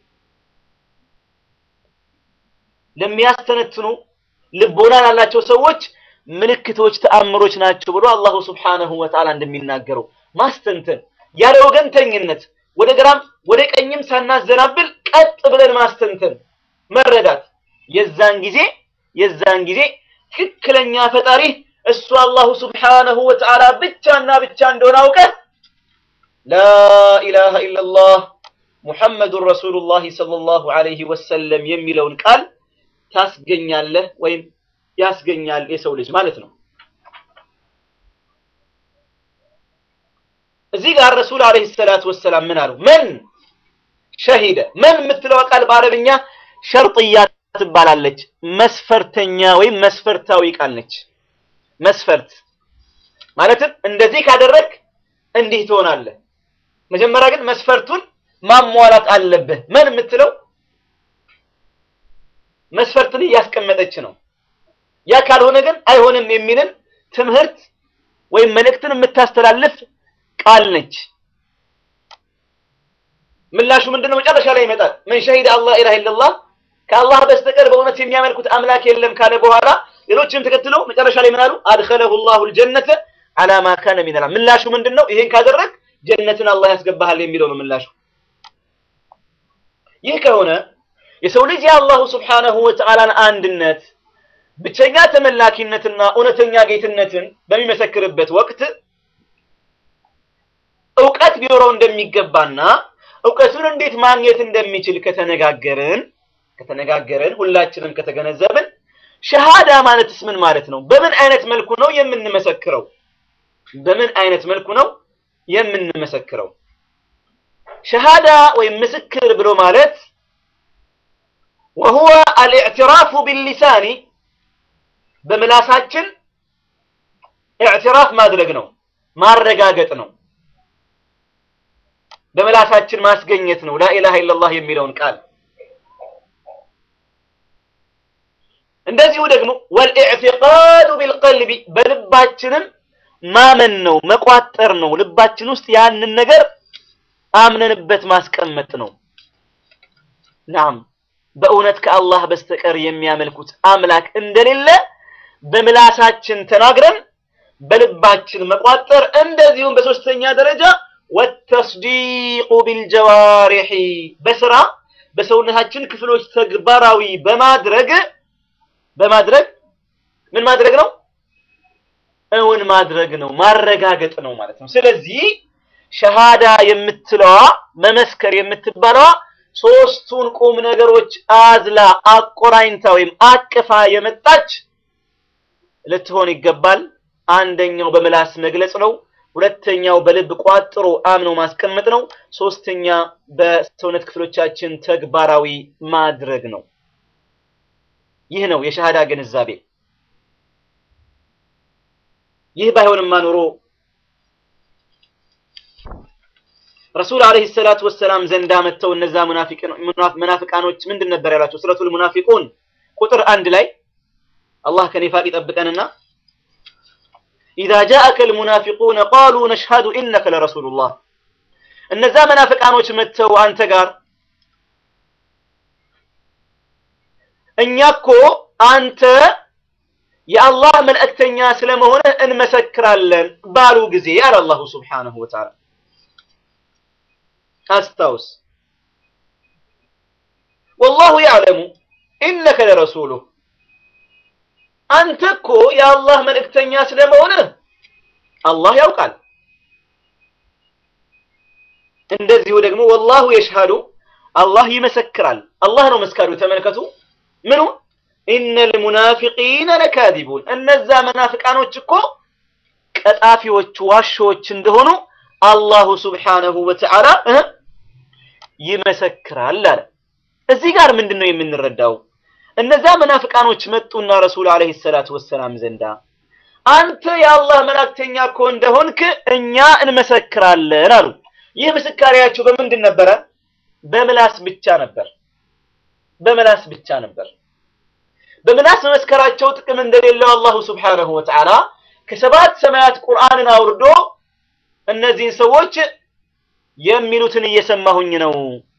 ለሚያስተነትኑ ልቦና ላላቸው ሰዎች ምልክቶች፣ ተአምሮች ናቸው ብሎ አላሁ ስብሓነሁ ወተዓላ እንደሚናገረው ማስተንተን ያለ ወገንተኝነት ወደ ግራም ወደ ቀኝም ሳናዘናብል ቀጥ ብለን ማስተንተን መረዳት የዛን ጊዜ የዛን ጊዜ ትክክለኛ ፈጣሪ እሱ አላሁ ስብሓነሁ ወተዓላ ብቻና ብቻ እንደሆነ አውቀህ ላኢላሃ ኢለላህ ሙሐመዱን ረሱሉላህ ሰለላሁ ዐለይሂ ወሰለም የሚለውን ቃል ታስገኛለህ ወይም ያስገኛል የሰው ልጅ ማለት ነው። እዚህ ጋር ረሱል ዐለይሂ ሰላቱ ወሰላም ምን አሉ? መን ሸሂደ መን የምትለዋ ቃል በአረብኛ ሸርጥያ ትባላለች። መስፈርተኛ ወይም መስፈርታዊ ቃል ነች። መስፈርት ማለትም እንደዚህ ካደረግ እንዲህ ትሆናለህ። መጀመሪያ ግን መስፈርቱን ማሟላት አለብህ። መን የምትለው መስፈርትን እያስቀመጠች ነው። ያ ካልሆነ ግን አይሆንም የሚልን ትምህርት ወይም መልእክትን የምታስተላልፍ ቃል ነች። ምላሹ ምንድነው? መጨረሻ ላይ ይመጣል። ምን ሸሂደ አላህ ኢላሃ ኢለላህ ከአላህ በስተቀር በእውነት የሚያመልኩት አምላክ የለም ካለ በኋላ ሌሎችንም ተከትለው መጨረሻ ላይ ምን አሉ? አድኸለሁ ላሁ ልጀነተ አላ ማ ካነ ሚነላ ምላሹ ምንድን ነው? ይሄን ካደረግ ጀነትን አላህ ያስገባሃል የሚለው ነው ምላሹ። ይህ ከሆነ የሰው ልጅ የአላሁ ስብሓነሁ ወተዓላን አንድነት ብቸኛ ተመላኪነትና እውነተኛ ጌትነትን በሚመሰክርበት ወቅት እውቀት ቢኖረው እንደሚገባና እውቀቱን እንዴት ማግኘት እንደሚችል ከተነጋገርን ከተነጋገርን ሁላችንም ከተገነዘብን ሸሃዳ ማለትስ ምን ማለት ነው? በምን አይነት መልኩ ነው የምንመሰክረው? በምን አይነት መልኩ ነው የምንመሰክረው? ሸሃዳ ወይም ምስክር ብሎ ማለት ወሁወ አልኢዕትራፉ ቢሊሳኒ በምላሳችን ኢዕትራፍ ማድረግ ነው፣ ማረጋገጥ ነው። በምላሳችን ማስገኘት ነው ላኢላሃ ኢለላህ የሚለውን ቃል እንደዚሁ ደግሞ ወልኢዕቲቃዱ ቢልቀልቢ በልባችንም ማመን ነው መቋጠር ነው። ልባችን ውስጥ ያንን ነገር አምነንበት ማስቀመጥ ነው። ናም በእውነት ከአላህ በስተቀር የሚያመልኩት አምላክ እንደሌለ በምላሳችን ተናግረን በልባችን መቋጠር፣ እንደዚሁም በሶስተኛ ደረጃ ወተስዲቁ ቢልጀዋሪሒ በስራ በሰውነታችን ክፍሎች ተግባራዊ በማድረግ በማድረግ ምን ማድረግ ነው? እውን ማድረግ ነው፣ ማረጋገጥ ነው ማለት ነው። ስለዚህ ሸሃዳ የምትለዋ መመስከር የምትባለዋ ሶስቱን ቁም ነገሮች አዝላ አቆራኝታ ወይም አቅፋ የመጣች ልትሆን ይገባል። አንደኛው በምላስ መግለጽ ነው። ሁለተኛው በልብ ቋጥሮ አምኖ ማስቀመጥ ነው። ሶስተኛ በሰውነት ክፍሎቻችን ተግባራዊ ማድረግ ነው። ይህ ነው የሸሃዳ ግንዛቤ። ይህ ባይሆንማ ኖሮ ረሱል አለይሂ ሰላቱ ወሰላም ዘንዳ መጥተው እነዛ ሙናፊቃኖች ምንድን ነበር ያሏቸው? ሱረቱል ሙናፊቁን ቁጥር አንድ ላይ አላህ ከኒፋቅ ይጠብቀንና ኢዛ ጃአከ ልሙናፊቁነ ቃሉ ነሽሀዱ ኢነከ ለረሱሉላህ እነዛ መናፍቃኖች መጥተው አንተ ጋር እኛ እኮ አንተ የአላህ መልእክተኛ ስለመሆንህ እንመሰክራለን ባሉ ጊዜ አለ አላሁ ስብሓነሁ ወተዓላ። አስታውስ ወላሁ ያዕለሙ ኢነከ ለረሱሉህ አንተ እኮ የአላህ መልእክተኛ ስለመሆንህ አላህ ያውቃል። እንደዚሁ ደግሞ ወላሁ የሽሃዱ አላህ ይመሰክራል። አላህ ነው መስካሪው። ተመልከቱ ምኑ ኢነል ሙናፊቂነ ለካዚቡን እነዛ መናፍቃኖች እኮ ቀጣፊዎች፣ ዋሾዎች እንደሆኑ አላሁ ስብሓነሁ ወተዓላ ይመሰክራል አለ። እዚህ ጋር ምንድን ነው የምንረዳው? እነዛ መናፍቃኖች መጡና ረሱል አለይሂ ሰላቱ ወሰላም ዘንዳ አንተ የአላህ መላእክተኛ እኮ እንደሆንክ እኛ እንመሰክራለን አሉ። ይህ ምስካሪያቸው በምንድን ነበረ? በምላስ ብቻ ነበር። በምላስ ብቻ ነበር። በምላስ መመስከራቸው ጥቅም እንደሌለው አላሁ ስብሓነሁ ወተዓላ ከሰባት ሰማያት ቁርአንን አውርዶ እነዚህን ሰዎች የሚሉትን እየሰማሁኝ ነው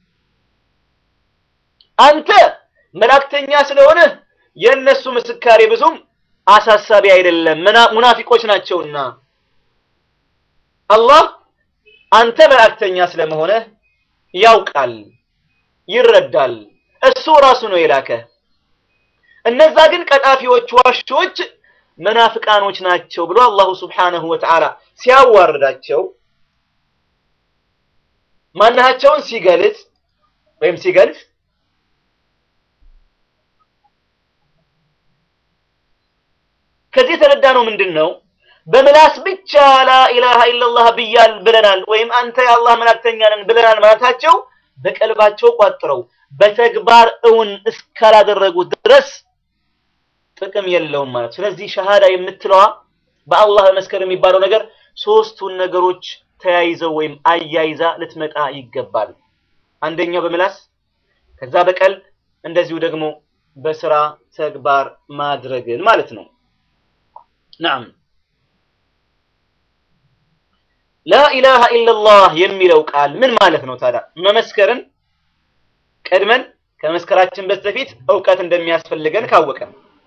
አንተ መላእክተኛ ስለሆነ የእነሱ ምስካሬ ብዙም አሳሳቢ አይደለም፣ ሙናፊቆች ናቸውና አላህ አንተ መላእክተኛ ስለመሆነ ያውቃል፣ ይረዳል። እሱ ራሱ ነው የላከ። እነዛ ግን ቀጣፊዎች፣ ዋሾች፣ መናፍቃኖች ናቸው ብሎ አላሁ ስብሓነሁ ወተዓላ ሲያዋርዳቸው ማናቸውን ሲገልጽ ወይም ሲገልጽ ከዚህ የተረዳ ነው ምንድን ነው? በምላስ ብቻ ላኢላሃ ኢለላህ ብያል ብለናል ወይም አንተ የአላህ መላእክተኛ ነን ብለናል ማለታቸው በቀልባቸው ቋጥረው በተግባር እውን እስካላደረጉት ድረስ ጥቅም የለውም ማለት። ስለዚህ ሸሃዳ የምትለዋ በአላህ መስከር የሚባለው ነገር ሶስቱን ነገሮች ተያይዘው ወይም አያይዛ ልትመጣ ይገባል። አንደኛው በምላስ ከዛ በቀልብ እንደዚሁ ደግሞ በስራ ተግባር ማድረግን ማለት ነው። ናም ላኢላሃ ኢለላህ የሚለው ቃል ምን ማለት ነው ታዲያ? መመስከርን ቀድመን ከመስከራችን በስተፊት እውቀት እንደሚያስፈልገን ካወቀን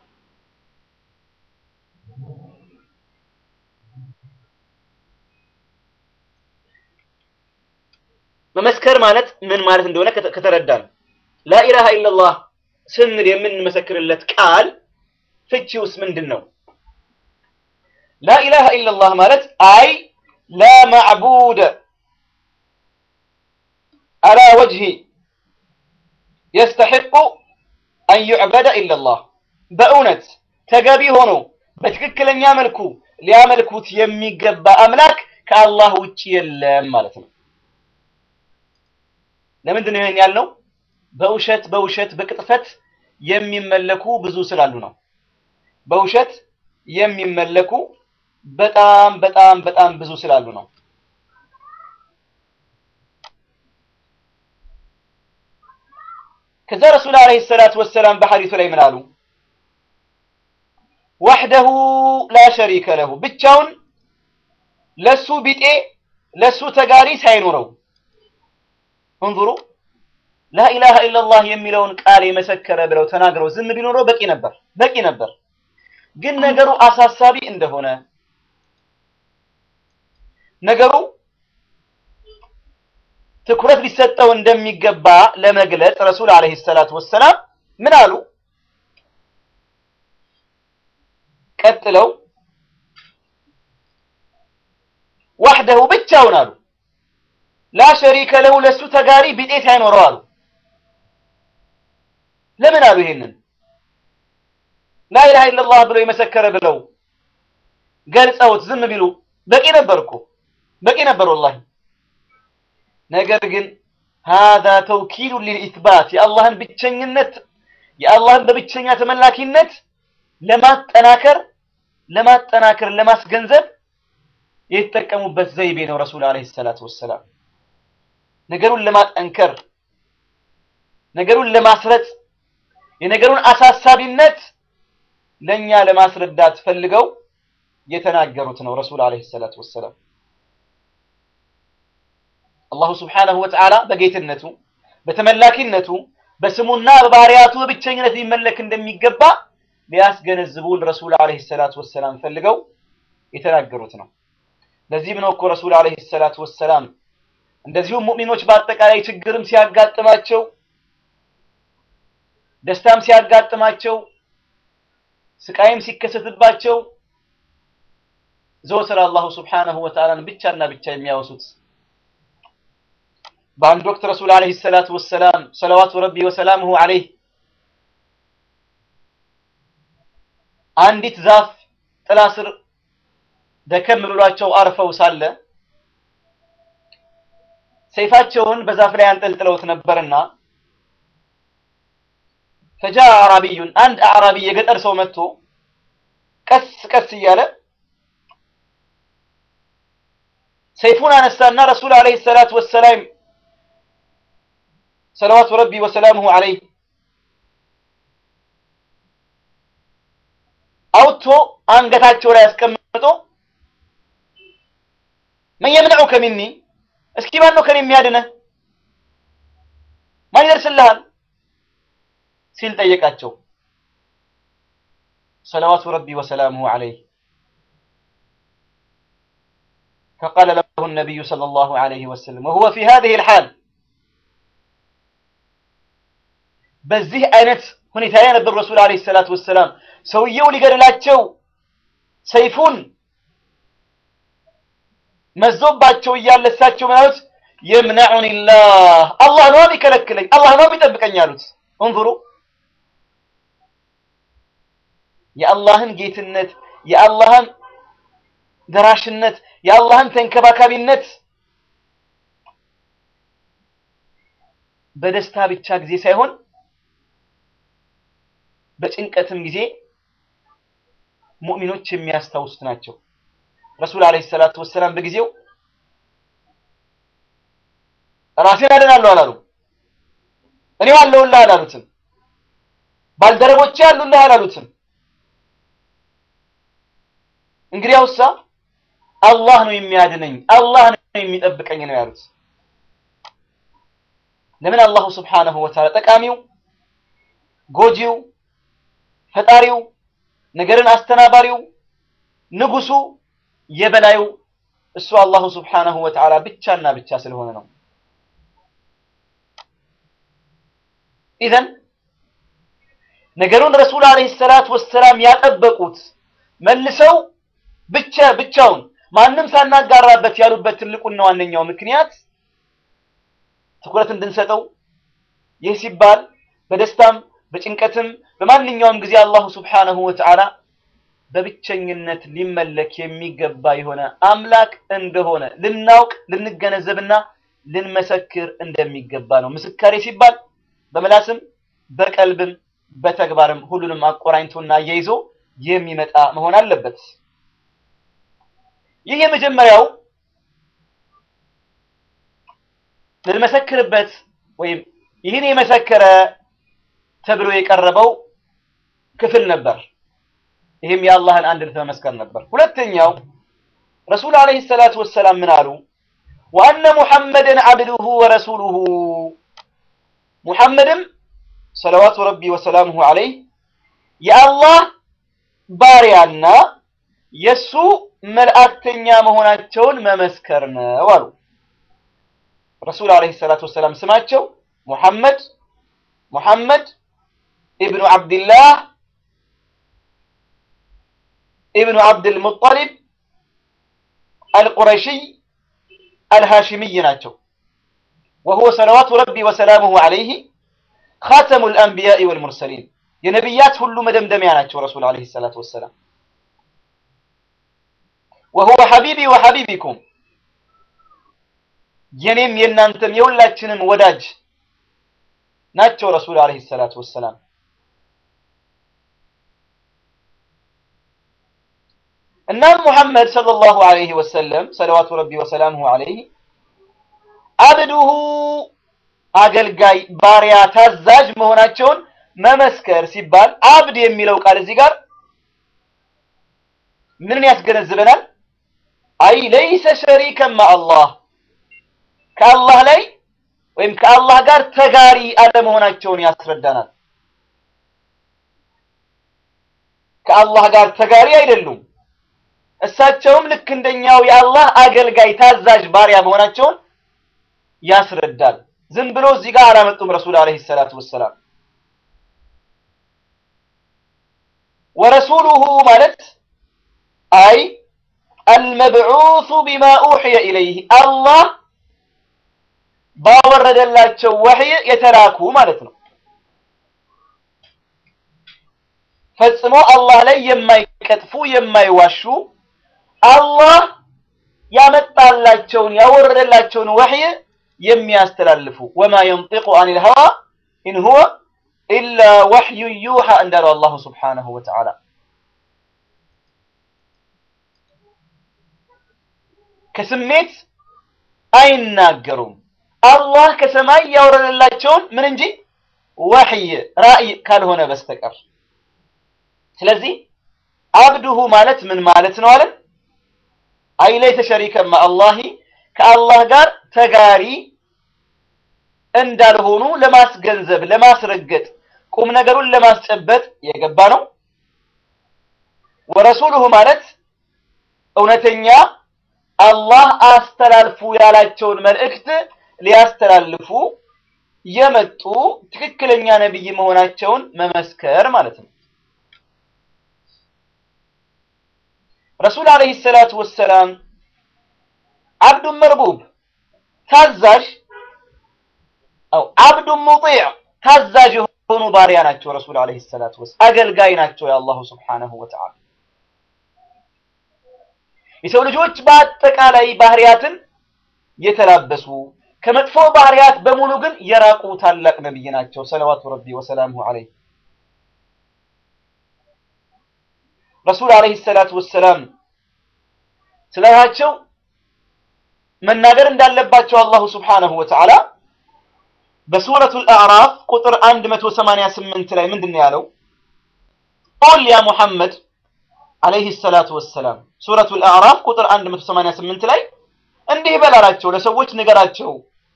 መመስከር ማለት ምን ማለት እንደሆነ ከተረዳን ላኢላሃ ኢለላህ ስንል የምንመሰክርለት ቃል ፍቺውስ ምንድን ነው? ላኢላሃ ኢለላህ ማለት አይ ላ ማዕቡድ አላ ወጅሂ የስተሒቁ አን ዩዕበደ ኢለላህ በእውነት ተገቢ ሆኖ በትክክለኛ መልኩ ሊያመልኩት የሚገባ አምላክ ከአላህ ውጭ የለም ማለት ነው። ለምንድን ነው ይሄን ያልነው? በውሸት በውሸት በቅጥፈት የሚመለኩ ብዙ ስላሉ ነው። በውሸት የሚመለኩ በጣም በጣም በጣም ብዙ ስላሉ ነው። ከዛ ረሱል አለይሂ ሰላቱ ወሰላም በሐዲሱ ላይ ምን አሉ? ወሕደሁ ላ ሸሪከ ለሁ ብቻውን ለሱ ቢጤ ለሱ ተጋሪ ሳይኖረው እንዙሩ ላኢላሃ ኢለላህ የሚለውን ቃል የመሰከረ ብለው ተናግረው ዝም ቢኖረው በቂ ነበር በቂ ነበር። ግን ነገሩ አሳሳቢ እንደሆነ ነገሩ ትኩረት ሊሰጠው እንደሚገባ ለመግለጽ ረሱል አለይሂ ሰላቱ ወሰላም ምን አሉ? ቀጥለው ዋህደሁ ብቻውን አሉ ላ ሸሪከ ለሁ ለሱ ተጋሪ ቢጤት አይኖረው አሉ። ለምን አሉ? ይሄንን ላኢላሃ ኢለላህ ብለው የመሰከረ ብለው ገልጸውት ዝም ቢሉ በቂ ነበር እኮ በቂ ነበር ወላሂ። ነገር ግን ሃዛ ተውኪሉ ሊልኢትባት የአላህን ብቸኝነት የአላህን በብቸኛ ተመላኪነት ለማጠናከር ለማጠናከር ለማስገንዘብ የተጠቀሙበት ዘይቤ ነው። ረሱል ዓለይሂ ሰላቱ ወሰላም ነገሩን ለማጠንከር ነገሩን ለማስረጽ የነገሩን አሳሳቢነት ለኛ ለማስረዳት ፈልገው የተናገሩት ነው። ረሱል ዓለይሂ ሰላቱ ወሰላም አላሁ ስብሓነሁ ወተዓላ በጌትነቱ በተመላኪነቱ በስሙና በባህሪያቱ በብቸኝነት ሊመለክ እንደሚገባ ሊያስገነዝቡን ረሱል ዓለይሂ ሰላቱ ወሰላም ፈልገው የተናገሩት ነው። ለዚህም ነው እኮ ረሱል ዓለይሂ ሰላቱ ወሰላም እንደዚሁም ሙእሚኖች በአጠቃላይ ችግርም ሲያጋጥማቸው ደስታም ሲያጋጥማቸው ስቃይም ሲከሰትባቸው ዘወትር አላሁ ስብሓነሁ ወተዓላን ብቻና ብቻ የሚያወሱት። በአንድ ወቅት ረሱል ዓለይሂ ሰላቱ ወሰላም ሰለዋቱ ረቢ ወሰላሙሁ ዓለይህ አንዲት ዛፍ ጥላ ስር ደከም ብሏቸው አርፈው ሳለ ሰይፋቸውን በዛፍ ላይ አንጠልጥለውት ነበርና ፈጃ አዕራቢዩን አንድ አዕራቢ የገጠር ሰው መጥቶ ቀስ ቀስ እያለ ሰይፉን አነሳና ረሱል ዓለይሂ ሰላቱ ወሰላም ሰለዋቱ ረቢ ወሰላሙሁ ዓለይህ አውጥቶ አንገታቸው ላይ አስቀምጦ መን የምነዑከ ሚኒ እስኪ ማን ነው ከኔ የሚያድነህ? ማን ይደርስልሃል? ሲል ጠየቃቸው። ሰለዋቱ ረቢ ወሰላሙሁ ዓለይህ ፈቃለ ለሁ ነቢዩ ሰለላሁ ዓለይሂ ወሰለም ወሁወ ፊ ሃዚሂል ሓል በዚህ አይነት ሁኔታ ላይ ነበር ረሱል ዓለይሂ ሰላቱ ወሰላም ሰውየው ሊገድላቸው ሰይፉን መዞባቸው እያለ እሳቸው ምን አሉት? የምነዑኒ ላህ አላህ ነው የሚከለክለኝ፣ አላህ ነው የሚጠብቀኝ አሉት። እንظሩ የአላህን ጌትነት፣ የአላህን ደራሽነት፣ የአላህን ተንከባካቢነት በደስታ ብቻ ጊዜ ሳይሆን በጭንቀትም ጊዜ ሙእሚኖች የሚያስታውሱት ናቸው። ረሱል ዓለይሂ ሰላቱ ወሰላም በጊዜው ራሴን አድናለሁ አላሉ። እኔው አለሁልህ አላሉትም። ባልደረቦቼ አሉልህ አላሉትም። እንግዲያውሳ አላህ ነው የሚያድነኝ፣ አላህ ነው የሚጠብቀኝ ነው ያሉት። ለምን አላሁ ስብሓነሁ ወተዓላ ጠቃሚው፣ ጎጂው፣ ፈጣሪው፣ ነገርን አስተናባሪው፣ ንጉሱ፣ የበላዩ እሱ አላሁ ስብሓነሁ ወተዓላ ብቻና ብቻ ስለሆነ ነው። ኢዘን ነገሩን ረሱል ዓለይሂ ሰላቱ ወሰላም ያጠበቁት መልሰው ብቻ ብቻውን ማንም ሳናጋራበት ያሉበት ትልቁና ዋነኛው ምክንያት ትኩረት እንድንሰጠው ይህ ሲባል በደስታም በጭንቀትም በማንኛውም ጊዜ አላሁ ስብሓነሁ ወተዓላ በብቸኝነት ሊመለክ የሚገባ የሆነ አምላክ እንደሆነ ልናውቅ ልንገነዘብና ልንመሰክር እንደሚገባ ነው። ምስካሬ ሲባል በምላስም በቀልብም በተግባርም ሁሉንም አቆራኝቶና አያይዞ የሚመጣ መሆን አለበት። ይህ የመጀመሪያው ልንመሰክርበት ወይም ይህን የመሰከረ ተብሎ የቀረበው ክፍል ነበር። ይህም የአላህን አንድነት መመስከር ነበር። ሁለተኛው ረሱል ዓለይሂ ሰላቱ ወሰላም ምን አሉ? ወአነ ሙሐመድን አብዱሁ ወረሱሉሁ ሙሐመድም ሰለዋቱ ረቢ ወሰላሙሁ ዓለይህ የአላህ ባሪያና የእሱ መልእክተኛ መሆናቸውን መመስከር ነው አሉ። ረሱል ዓለይሂ ሰላቱ ወሰላም ስማቸው ሙሐመድ ሙሐመድ ኢብኑ ዓብድላህ ኢብኑ አብድል ሙጠሊብ አልቁረሺይ አልሃሽሚይ ናቸው። ወሁወ ሰለዋቱ ረቢ ወሰላሙሁ ዐለይህ ኻተሙል አንቢያኢ ወልሙርሰሊን የነቢያት ሁሉ መደምደሚያ ናቸው ረሱል ዐለይሂ ሰላቱ ወሰላም። ወሁወ ሐቢቢ ወሐቢቢኩም የኔም የእናንተም የሁላችንም ወዳጅ ናቸው ረሱል ዐለይሂ ሰላቱ ወሰላም። እናም ሙሐመድ ሰለላሁ ዐለይሂ ወሰለም ሰለዋቱ ረቢ ወሰላሙሁ ዐለይህ አብዱሁ አገልጋይ፣ ባሪያ፣ ታዛዥ መሆናቸውን መመስከር ሲባል አብድ የሚለው ቃል እዚህ ጋር ምንን ያስገነዝበናል? አይ ለይሰ ሸሪከን መዐላህ ከአላህ ላይ ወይም ከአላህ ጋር ተጋሪ አለመሆናቸውን ያስረዳናል። ከአላህ ጋር ተጋሪ አይደሉም። እሳቸውም ልክ እንደኛው የአላህ አገልጋይ ታዛዥ ባሪያ መሆናቸውን ያስረዳል። ዝም ብሎ እዚህ ጋር አላመጡም ረሱል ዐለይሂ ሰላቱ ወሰላም። ወረሱሉሁ ማለት አይ አልመብዑሱ ቢማ ኡሕየ ኢለይህ አላህ ባወረደላቸው ወሕይ የተላኩ ማለት ነው። ፈጽሞ አላህ ላይ የማይቀጥፉ የማይዋሹ አላህ ያመጣላቸውን ያወረደላቸውን ወሕይ የሚያስተላልፉ ወማ የንጢቁ አኒል ሀዋ ኢን ሁወ ኢላ ወሕዩ ዩሓ እንዳለው አላሁ ስብሓነሁ ወተዓላ። ከስሜት አይናገሩም። አላህ ከሰማይ ያወረደላቸውን ምን እንጂ ወሕይ ራእይ ካልሆነ በስተቀር። ስለዚህ አብዱሁ ማለት ምን ማለት ነው አለን? አይ ለይሰ ሸሪከን መዐላሂ ከአላህ ጋር ተጋሪ እንዳልሆኑ ለማስገንዘብ ለማስረገጥ ቁም ነገሩን ለማስጨበጥ የገባ ነው። ወረሱሉሁ ማለት እውነተኛ አላህ አስተላልፉ ያላቸውን መልእክት ሊያስተላልፉ የመጡ ትክክለኛ ነቢይ መሆናቸውን መመስከር ማለት ነው። ረሱል ዐለይሂ ሰላቱ ወሰላም አብዱን መርቡብ ታዛዥ አው አብዱን ሙጢዕ ታዛዥ የሆኑ ባሪያ ናቸው። ረሱል ዐለይሂ ሰላቱ ወሰላም አገልጋይ ናቸው የአላሁ ስብሓነሁ ወተዓላ። የሰው ልጆች በአጠቃላይ ባህሪያትን የተላበሱ ከመጥፎ ባህሪያት በሙሉ ግን የራቁ ታላቅ ነብይ ናቸው። ሰለዋቱ ረቢ ወሰላሙሁ ዐለይህ ረሱል ዐለይሂ ሰላቱ ወሰላም ስለራሳቸው መናገር እንዳለባቸው አላሁ ስብሓነሁ ወተዓላ በሱረቱል አዕራፍ ቁጥር 188 ላይ ምንድን ነው ያለው? ቁል ያ ሙሐመድ ዐለይሂ ሰላቱ ወሰላም ሱረቱል አዕራፍ ቁጥር 188 ላይ እንዲህ በላላቸው ለሰዎች ንገራቸው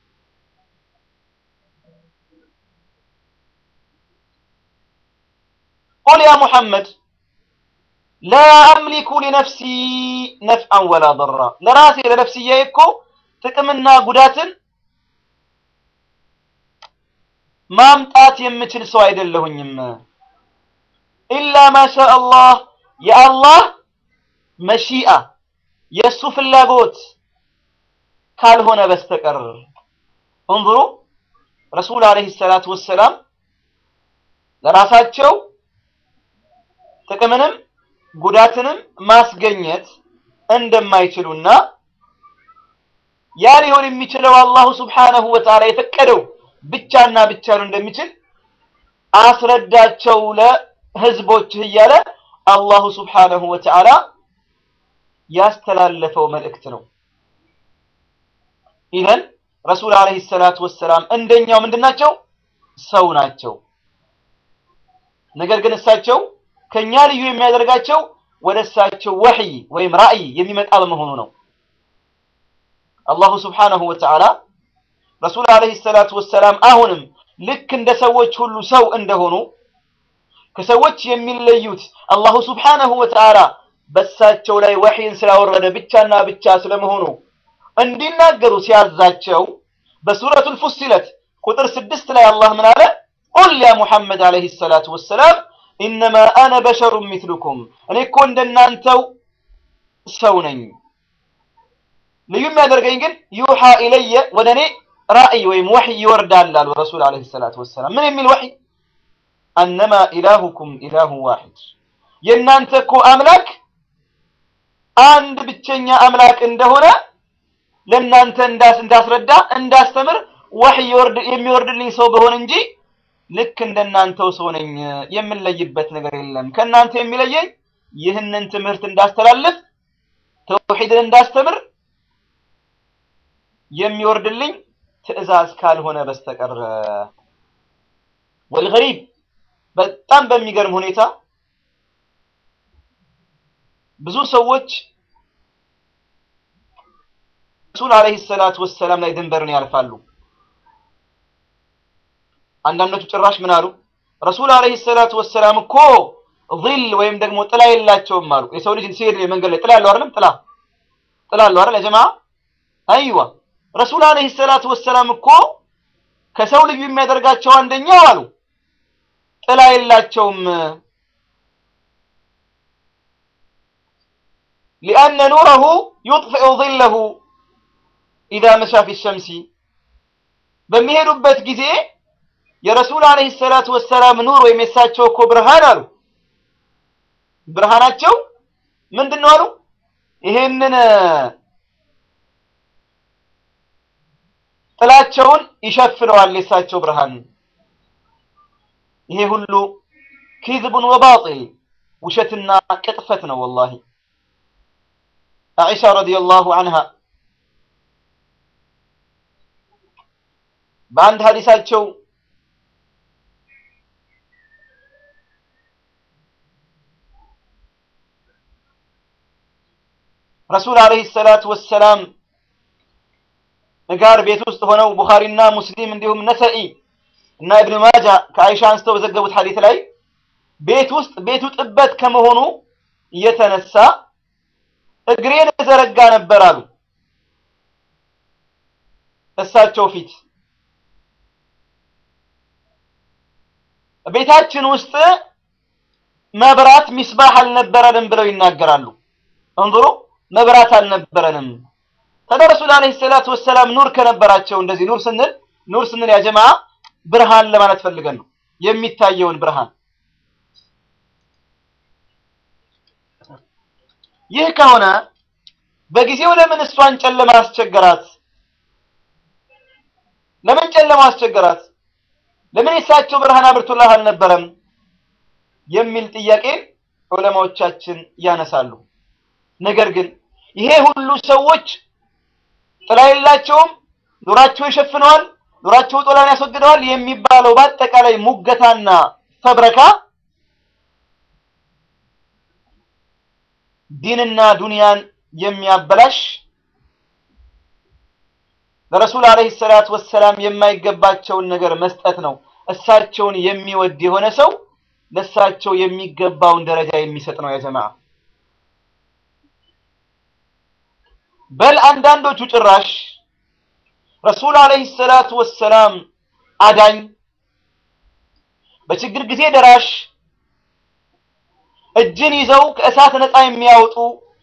ቁል ያ ሙሐመድ ላ አምሊኩ ሊነፍሲ ነፍዐን ወላ ضራ ለራሴ ለነፍስዬ እኮ ጥቅምና ጉዳትን ማምጣት የምችል ሰው አይደለሁኝም። ኢላ ማሻ አላህ የአላህ መሺአ የእሱ ፍላጎት ካልሆነ በስተቀር እንظሩ ረሱል ዐለይሂ ሰላቱ ወሰላም ለራሳቸው ጥቅምንም ጉዳትንም ማስገኘት እንደማይችሉና ያ ሊሆን የሚችለው አላሁ ስብሓነሁ ወተዓላ የፈቀደው ብቻና ብቻ ነው እንደሚችል አስረዳቸው ለህዝቦችህ እያለ አላሁ ስብሓነሁ ወተዓላ ያስተላለፈው መልእክት ነው። ኢዘን ረሱል ዐለይሂ ሰላቱ ወሰላም እንደኛው ምንድን ናቸው? ሰው ናቸው። ነገር ግን እሳቸው ከኛ ልዩ የሚያደርጋቸው ወደ እሳቸው ወሕይ ወይም ራእይ የሚመጣ በመሆኑ ነው። አላሁ ስብሓነሁ ወተዓላ ረሱል ዐለይሂ ሰላቱ ወሰላም አሁንም ልክ እንደ ሰዎች ሁሉ ሰው እንደሆኑ ከሰዎች የሚለዩት አላሁ ስብሓነሁ ወተዓላ በእሳቸው ላይ ወሕይን ስላወረደ ብቻና ብቻ ስለመሆኑ እንዲናገሩ ሲያዛቸው በሱረቱል ፉሲለት ቁጥር ስድስት ላይ አላህ ምን አለ? ቁል ያ ሙሐመድ ዐለይሂ ሰላቱ ወሰላም ኢነማ አነ በሸሩን ሚትሉኩም እኔ እኮ እንደናንተው ሰው ነኝ። ልዩ የሚያደርገኝ ግን ዩሓ ኢለየ ወደ እኔ ራእይ ወይም ወሕይ ይወርዳል አሉ ረሱል ዓለይሂ ሰላቱ ወሰላም። ምን የሚል ወሕይ? አነማ ኢላሁኩም ኢላሁ ዋሒድ የእናንተ እኮ አምላክ አንድ ብቸኛ አምላክ እንደሆነ ለእናንተ እንዳስረዳ እንዳስተምር ወሕይ የሚወርድልኝ ሰው በሆን እንጂ ልክ እንደናንተው ሰው ነኝ። የምንለይበት ነገር የለም። ከእናንተ የሚለየኝ ይህንን ትምህርት እንዳስተላልፍ ተውሒድን እንዳስተምር የሚወርድልኝ ትዕዛዝ ካልሆነ በስተቀር። ወልገሪብ በጣም በሚገርም ሁኔታ ብዙ ሰዎች ረሱል ዓለይሂ ሰላቱ ወሰላም ላይ ድንበርን ያልፋሉ። አንዳንዶቹ ጭራሽ ምን አሉ? ረሱል ዓለይሂ ሰላቱ ወሰላም እኮ ዚል ወይም ደግሞ ጥላ የላቸውም አሉ። የሰው ልጅ ሲሄድ መንገድ ላይ ጥላ ያለው አይደለም? ጥላ ጥላ አለው አይደል? ጀማ አይዋ ረሱል ዓለይሂ ሰላቱ ወሰላም እኮ ከሰው ልዩ የሚያደርጋቸው አንደኛው አሉ ጥላ የላቸውም። ሊአነ ኑረሁ ዩጥፊኡ ዚለሁ ኢዛ መሻ ፊ ሸምሲ በሚሄዱበት ጊዜ የረሱል ዓለይሂ ሰላቱ ወሰላም ኑር ወይም የሳቸው እኮ ብርሃን አሉ ብርሃናቸው ምንድን ነው አሉ ይሄንን ጥላቸውን ይሸፍነዋል የሳቸው ብርሃን። ይሄ ሁሉ ኪዝቡን ወባጢል ውሸትና ቅጥፈት ነው። ወላሂ አኢሻ ረዲየላሁ ዐንሃ በአንድ ሀዲሳቸው ረሱል ዓለይሂ ሰላቱ ወሰላም ጋር ቤት ውስጥ ሆነው ቡኻሪና ሙስሊም እንዲሁም ነሰኢ እና ኢብኑ ማጃ ከአይሻ አንስተው በዘገቡት ሐዲስ ላይ ቤት ውስጥ ቤቱ ጥበት ከመሆኑ የተነሳ እግሬን ዘረጋ ነበር አሉ እሳቸው ፊት። ቤታችን ውስጥ መብራት ሚስባህ አልነበረንም ብለው ይናገራሉ። እንظሩ መብራት አልነበረንም። ታዲያ ረሱል ዓለይሂ ሰላቱ ወሰላም ኑር ከነበራቸው እንደዚህ ኑር ስንል ኑር ስንል ያ ጀማዓ ብርሃን ለማለት ፈልገን ነው፣ የሚታየውን ብርሃን። ይህ ከሆነ በጊዜው ለምን እሷን ጨለማ አስቸገራት? ለምን ጨለማ አስቸገራት? ለምን የሳቸው ብርሃን አብርቶላት አልነበረም? የሚል ጥያቄ ዑለማዎቻችን ያነሳሉ። ነገር ግን ይሄ ሁሉ ሰዎች ጥላ የላቸውም፣ ኑራቸው ይሸፍነዋል፣ ኑራቸው ጥላን ያስወግደዋል የሚባለው በአጠቃላይ ሙገታና ፈብረካ ዲንና ዱንያን የሚያበላሽ ለረሱል ዓለይሂ ሰላቱ ወሰላም የማይገባቸውን ነገር መስጠት ነው። እሳቸውን የሚወድ የሆነ ሰው ለእሳቸው የሚገባውን ደረጃ የሚሰጥ ነው። ያ ጀማዓ በል አንዳንዶቹ ጭራሽ ረሱል ዓለይሂ ሰላቱ ወሰላም አዳኝ፣ በችግር ጊዜ ደራሽ፣ እጅን ይዘው ከእሳት ነፃ የሚያወጡ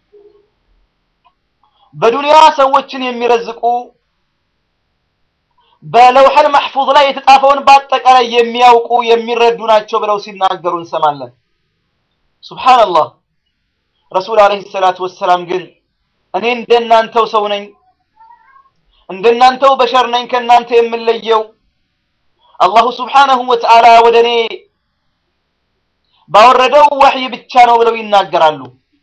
በዱንያ ሰዎችን የሚረዝቁ በለውሐል መሕፉዝ ላይ የተጻፈውን በአጠቃላይ የሚያውቁ የሚረዱ ናቸው ብለው ሲናገሩ እንሰማለን። ሱብሓነላህ። ረሱል ዓለይሂ ሰላቱ ወሰላም ግን እኔ እንደናንተው ሰው ነኝ፣ እንደናንተው በሸር ነኝ፣ ከእናንተ የምለየው አላሁ ሱብሓነሁ ወተዓላ ወደ እኔ ባወረደው ወሕይ ብቻ ነው ብለው ይናገራሉ።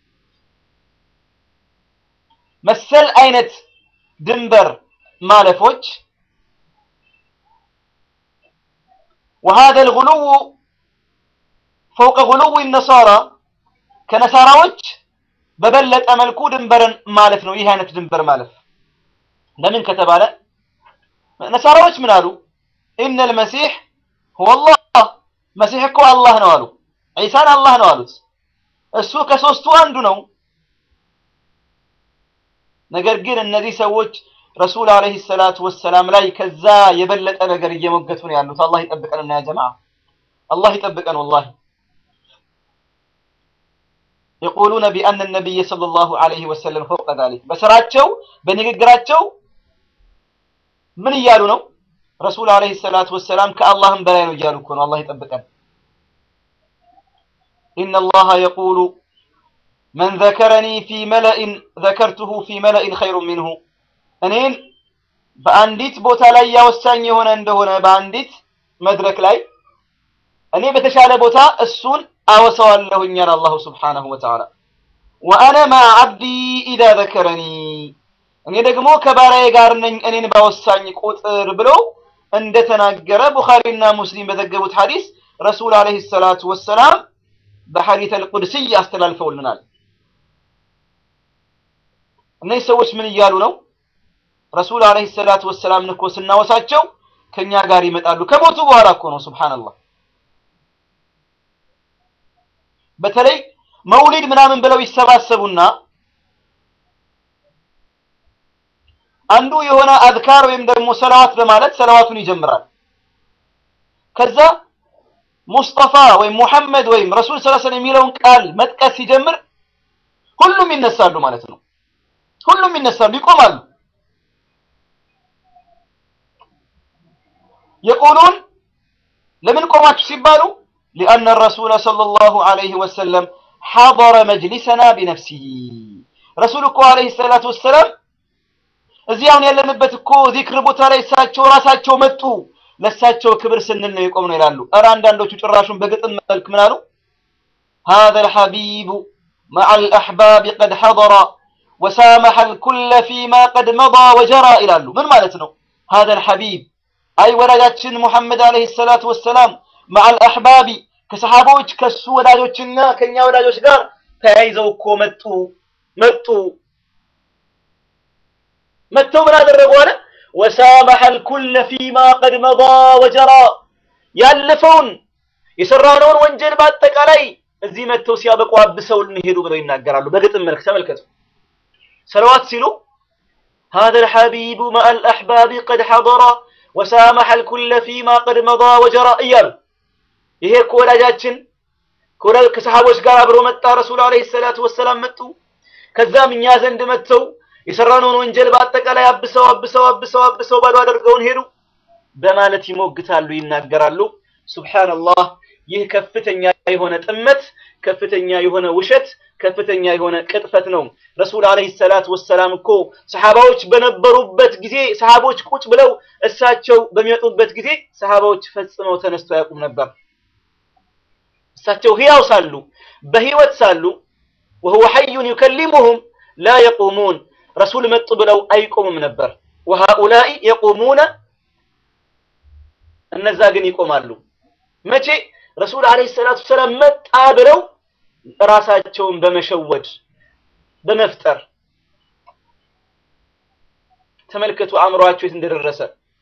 መሰል አይነት ድንበር ማለፎች وهذا الغلو فوق غلو النصارى ከነሳራዎች በበለጠ መልኩ ድንበርን ማለፍ ነው። ይህ አይነት ድንበር ማለፍ ለምን ከተባለ ነሳራዎች ምን አሉ? ኢነል መሲሕ ሁወ አላህ መሲሕ እኮ አላህ ነው አሉ። ዒሳን አላህ ነው አሉት። እሱ ከሶስቱ አንዱ ነው። ነገር ግን እነዚህ ሰዎች ረሱል ዓለይሂ ሰላቱ ወሰላም ላይ ከዛ የበለጠ ነገር እየሞገቱ ነው ያሉት። አላህ ይጠብቀንና ያ ጀማዓ አላህ ይጠብቀን። ወላሂ የቁሉነ ቢአነ ነቢይ ሰለላሁ ዐለይሂ ወሰለም ፈውቀ ዛሊክ በስራቸው በንግግራቸው ምን እያሉ ነው? ረሱል ዐለይሂ ሰላቱ ወሰላም ከአላህም በላይ ነው እያሉ እኮ ነው። አላህ ይጠብቀን። ኢነላሃ የቁሉ መን ዘከረኒ ፊ መለኢን ዘከርቱሁ ፊ መለኢን ኸይሩን ሚንሁ እኔን በአንዲት ቦታ ላይ ያወሳኝ የሆነ እንደሆነ በአንዲት መድረክ ላይ እኔ በተሻለ ቦታ እሱን አወሳዋለሁኛል አላሁ ስብሓነሁ ወተዓላ። ወአነ ማዕ ዓብዲ ኢዛ ዘከረኒ እኔ ደግሞ ከባሪያዬ ጋር ነኝ እኔን ባወሳኝ ቁጥር ብለው እንደተናገረ ቡኻሪና ሙስሊም በዘገቡት ሐዲስ ረሱል ዓለይሂ ሰላቱ ወሰላም በሐዲተል ቁድስይ አስተላልፈውልናል። እነዚህ ሰዎች ምን እያሉ ነው? ረሱል ዓለይሂ ሰላቱ ወሰላም እኮ ስናወሳቸው ከኛ ጋር ይመጣሉ። ከሞቱ በኋላ እኮ ነው። ሱብሃንአላህ። በተለይ መውሊድ ምናምን ብለው ይሰባሰቡና አንዱ የሆነ አዝካር ወይም ደግሞ ሰላዋት በማለት ሰላዋቱን ይጀምራል። ከዛ ሙስጠፋ ወይም ሙሐመድ ወይም ረሱል ሰለላሁ ዐለይሂ ወሰለም የሚለውን ቃል መጥቀስ ሲጀምር ሁሉም ይነሳሉ ማለት ነው። ሁሉም ይነሳሉ፣ ይቆማሉ። የቁሉን ለምን ቆማችሁ ሲባሉ ሊአነ ረሱለ ሰለላሁ ዐለይሂ ወሰለም ሐضረ መጅሊሰና ቢነፍሲሂ ረሱል እኮ ዐለይሂ ሰላቱ ወሰላም እዚህ አሁን ያለንበት እኮ ዚክር ቦታ ላይ እሳቸው ራሳቸው መጡ። ለእሳቸው ክብር ስንል ነው የቆም ነው ይላሉ። እረ አንዳንዶቹ ጭራሹን በግጥም መልክ ምን አሉ? هذا الحبيب مع الأحباب قد حضر وسامح الكل فيما قد مضى وجرى ይላሉ። ምን ማለት ነው? هذا الحبيب አይ ወዳጃችን ሙሐመድ አለይሂ ሰላቱ ወሰላም مع الأحباب ከሰሃቦች ከሱ ወዳጆችና ከኛ ወዳጆች ጋር ተያይዘው እኮ መጡ መጡ መጥተው ምን አደረጉ አለ ወሳመሐ الكل فيما قد مضى وجرى ያለፈውን የሰራነውን ወንጀል በአጠቃላይ እዚህ መጥተው ሲያበቁ አብሰው እንሄዱ ብለው ይናገራሉ። በግጥም መልክ ተመልከቱ። ሰለዋት ሲሉ هذا الحبيب مع الأحباب قد حضر وسامح الكل فيما قد مضى وجرى እያሉ ይሄ እኮ ወዳጃችን ከሰሃቦች ጋር አብሮ መጣ። ረሱል አለይሂ ሰላቱ ወሰላም መጡ። ከዛም እኛ ዘንድ መጥተው የሰራነውን ወንጀል በአጠቃላይ አብሰው አብሰው አብሰው አብሰው ባዶ አድርገውን ሄዱ በማለት ይሞግታሉ፣ ይናገራሉ። ሱብሃንአላህ ይህ ከፍተኛ የሆነ ጥመት፣ ከፍተኛ የሆነ ውሸት፣ ከፍተኛ የሆነ ቅጥፈት ነው። ረሱል አለይሂ ሰላቱ ወሰላም እኮ ሰሃባዎች በነበሩበት ጊዜ ሰሃቦች ቁጭ ብለው እሳቸው በሚመጡበት ጊዜ ሰሃባዎች ፈጽመው ተነስተው አያውቁም ነበር። እሳቸው ህያው ሳሉ በህይወት ሳሉ ወሁወ ሐዩን ዩከሊሙሁም ላ የቁሙን ረሱል መጡ ብለው አይቆሙም ነበር። ወሃኡላኢ የቁሙነ እነዛ ግን ይቆማሉ። መቼ ረሱል አለይሂ ሰላቱ ሰላም መጣ ብለው ራሳቸውን በመሸወድ በመፍጠር ተመልከቱ፣ አእምሯቸው የት እንደደረሰ።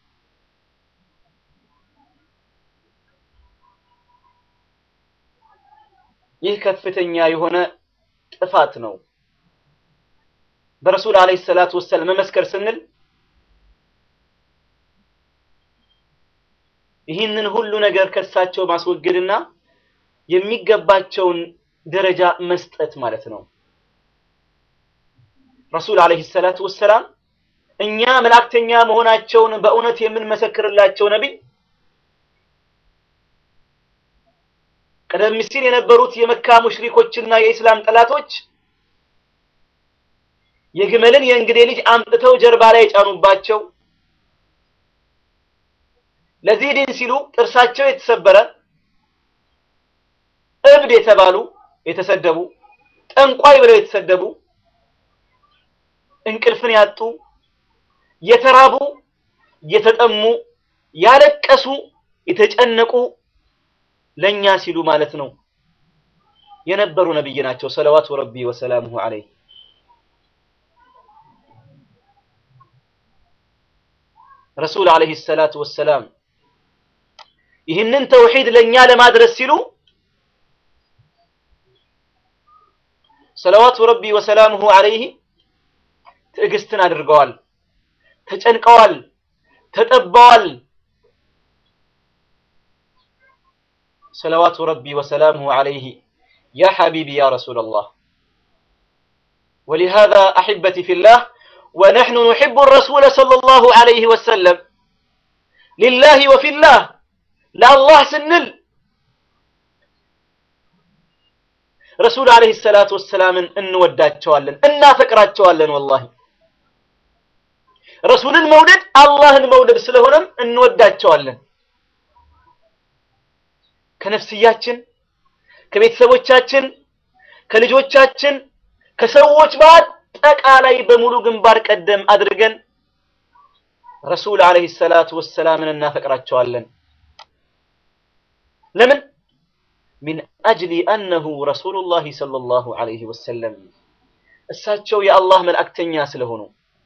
ይህ ከፍተኛ የሆነ ጥፋት ነው። በረሱል አለይሂ ሰላቱ ወሰላም መመስከር ስንል ይህንን ሁሉ ነገር ከሳቸው ማስወገድና የሚገባቸውን ደረጃ መስጠት ማለት ነው። ረሱል አለይሂ ሰላቱ ወሰላም እኛ መላእክተኛ መሆናቸውን በእውነት የምንመሰክርላቸው ነቢይ ቀደም ሲል የነበሩት የመካ ሙሽሪኮችና የኢስላም ጠላቶች የግመልን የእንግዴ ልጅ አምጥተው ጀርባ ላይ የጫኑባቸው ለዚህ ዲን ሲሉ ጥርሳቸው የተሰበረ እብድ የተባሉ የተሰደቡ ጠንቋይ ብለው የተሰደቡ እንቅልፍን ያጡ የተራቡ የተጠሙ ያለቀሱ የተጨነቁ ለኛ ሲሉ ማለት ነው የነበሩ ነብይ ናቸው። ሰለዋቱ ረቢ ወሰላሙሁ ዐለይህ ረሱል ዐለይሂ ሰላቱ ወሰላም ይህንን ተውሂድ ለኛ ለማድረስ ሲሉ ሰለዋቱ ረቢ ወሰላሙሁ ዐለይህ ትዕግስትን አድርገዋል፣ ተጨንቀዋል፣ ተጠበዋል። ሰለዋቱ ረቢ ወሰላሙሁ ዐለይህ ያ ሐቢቢ ያ ረሱለላህ ولهذا أحبتي في الله ونحن نحب الرسول صلى الله عليه وسلم لله وفي الله لا الله سنل رسول عليه الصلاة والسلام إن ودات شوالن إنا فكرات شوالن والله رسول المولد الله المولد سلهونم إن ودات شوالن ከነፍስያችን ከቤተሰቦቻችን ከልጆቻችን ከሰዎች በአጠቃላይ በሙሉ ግንባር ቀደም አድርገን ረሱል አለይሂ ሰላቱ ወሰላምን እናፈቅራቸዋለን። ለምን? ሚን አጅሊ አነሁ ረሱሉላሂ ሰለላሁ ዐለይሂ ወሰለም እሳቸው የአላህ መልእክተኛ ስለሆኑ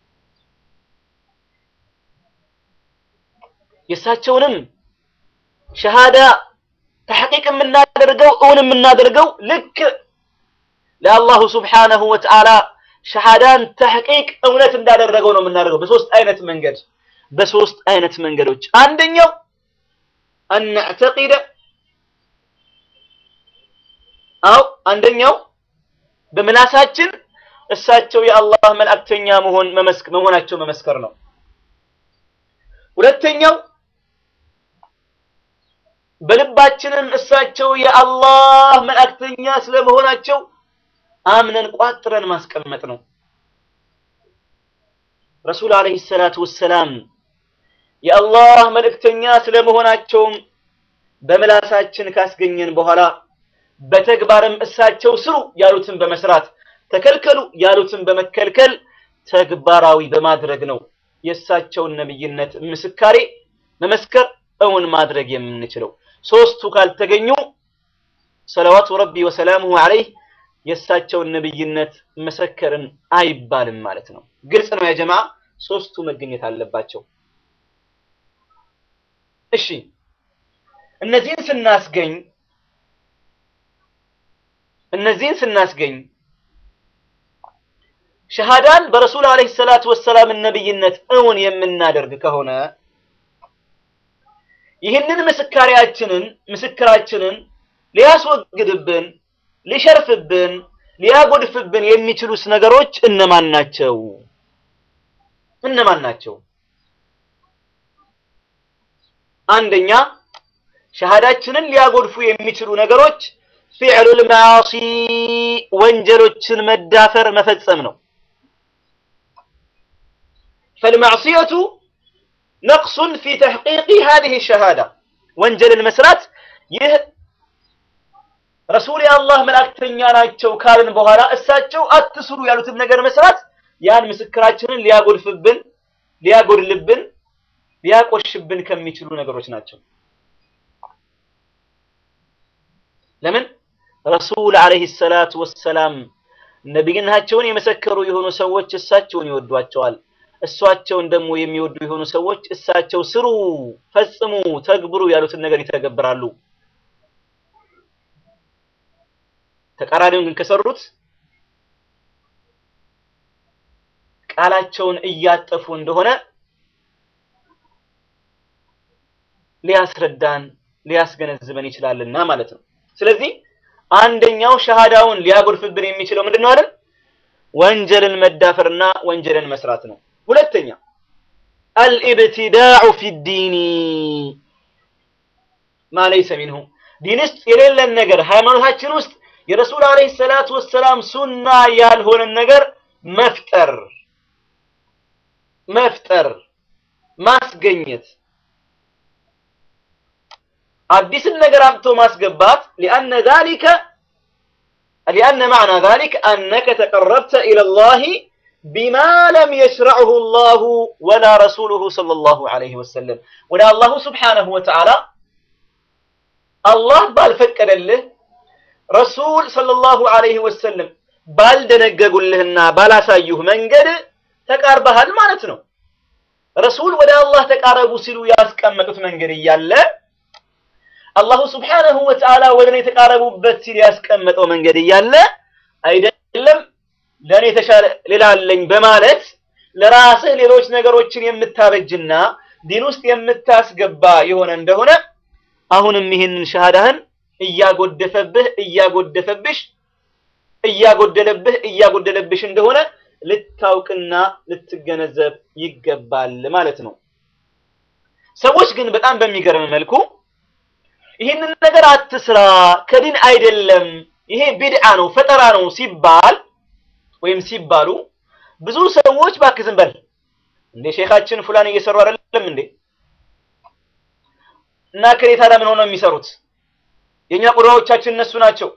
የእሳቸውንም ሸሃዳ ተሐቂቅ የምናደርገው እውን የምናደርገው ልክ ለአላሁ ስብሓነሁ ወተዓላ ሸሃዳን ተሕቂቅ እውነት እንዳደረገው ነው የምናደርገው በሶስት አይነት መንገድ በሶስት አይነት መንገዶች አንደኛው አነዕተቂደ አው አንደኛው በምላሳችን እሳቸው የአላህ መልእክተኛ መሆን መመስክ መሆናቸው መመስከር ነው ሁለተኛው በልባችንም እሳቸው የአላህ መልእክተኛ ስለመሆናቸው አምነን ቋጥረን ማስቀመጥ ነው። ረሱል አለይሂ ሰላቱ ወሰላም የአላህ መልእክተኛ ስለመሆናቸውም በምላሳችን ካስገኘን በኋላ በተግባርም እሳቸው ስሩ ያሉትን በመስራት ተከልከሉ ያሉትን በመከልከል ተግባራዊ በማድረግ ነው የእሳቸውን ነብይነት ምስካሬ መመስከር እውን ማድረግ የምንችለው። ሶስቱ ካልተገኙ ሰለዋቱ ረቢ ወሰላሙሁ ዐለይህ የእሳቸውን ነብይነት መሰከርን አይባልም ማለት ነው። ግልጽ ነው ያጀማ። ሶስቱ መገኘት አለባቸው። እሺ እነዚህን ስናስገኝ እነዚህን ስናስገኝ ሸሃዳን በረሱል አለይሂ ሰላቱ ወሰላም ነብይነት እውን የምናደርግ ከሆነ ይህንን ምስካሪያችንን ምስክራችንን ሊያስወግድብን ሊሸርፍብን ሊያጎድፍብን የሚችሉስ ነገሮች እነማን ናቸው? እነማን ናቸው? አንደኛ ሸሃዳችንን ሊያጎድፉ የሚችሉ ነገሮች ፊዕሉል መዓሲ ወንጀሎችን መዳፈር መፈጸም ነው። ፈልመዕሲየቱ ነቅሱን ፊ ተሕቂቂ ሃዚህ ሸሃዳ ወንጀልን መስራት ይህ ረሱል የአላህ መልእክተኛ ናቸው ካልን በኋላ እሳቸው አትስሩ ያሉትን ነገር መስራት ያን ምስክራችንን ሊያጎድፍብን፣ ሊያጎድልብን፣ ሊያቆሽብን ከሚችሉ ነገሮች ናቸው። ለምን ረሱል አለይሂ ሰላቱ ወሰላም ነቢይነታቸውን የመሰከሩ የሆኑ ሰዎች እሳቸውን ይወዷቸዋል። እሷቸውን ደግሞ የሚወዱ የሆኑ ሰዎች እሳቸው ስሩ፣ ፈጽሙ፣ ተግብሩ ያሉትን ነገር ይተገብራሉ። ተቃራኒውን ግን ከሰሩት ቃላቸውን እያጠፉ እንደሆነ ሊያስረዳን ሊያስገነዝበን ይችላልና ማለት ነው። ስለዚህ አንደኛው ሸሃዳውን ሊያጎድፍብን የሚችለው ምንድነው አይደል? ወንጀልን መዳፈርና ወንጀልን መስራት ነው። ሁለተኛ አልኢብቲዳዑ ፊ ዲኒ ማ ለይሰ ሚንሁ ዲን ውስጥ የሌለን ነገር ሃይማኖታችን ውስጥ የረሱል አለይሂ ሰላቱ ወሰላም ሱና ያልሆነን ነገር መፍጠር መፍጠር ማስገኘት አዲስን ነገር አምጥቶ ማስገባት ሊአነ ዛሊከ ሊአነ ማዕና ዛሊክ አነከ ተቀረብተ ኢለላሂ ቢማ ለም የሽረዕሁ ላሁ ወላ ረሱሉሁ ሰለላሁ ዐለይሂ ወሰለም ወደ አላሁ ስብሓነሁ ወተዓላ አላህ ባልፈቀደልህ ረሱል ሰለላሁ ዐለይሂ ወሰለም ባልደነገጉልህና ባላሳዩህ መንገድ ተቃርበሃል ማለት ነው። ረሱል ወደ አላህ ተቃረቡ ሲሉ ያስቀመጡት መንገድ እያለ አላሁ ስብሓነሁ ወተዓላ ወደ እኔ የተቃረቡበት ሲል ያስቀመጠው መንገድ እያለ አይደለም ለእኔ የተሻለ ሌላ አለኝ በማለት ለራስህ ሌሎች ነገሮችን የምታበጅና ዲን ውስጥ የምታስገባ የሆነ እንደሆነ አሁንም ይህንን ሸሃዳህን እያጎደፈብህ እያጎደፈብሽ እያጎደለብህ እያጎደለብሽ እንደሆነ ልታውቅና ልትገነዘብ ይገባል ማለት ነው። ሰዎች ግን በጣም በሚገርም መልኩ ይህንን ነገር አትስራ፣ ከዲን አይደለም፣ ይሄ ቢድዓ ነው፣ ፈጠራ ነው ሲባል ወይም ሲባሉ ብዙ ሰዎች እባክህ ዝም በል እንዴ ሼኻችን ፉላን እየሰሩ አይደለም እንዴ እና ከሌ ታዲያ ምን ሆነው የሚሰሩት የኛ ቁርባዎቻችን እነሱ ናቸው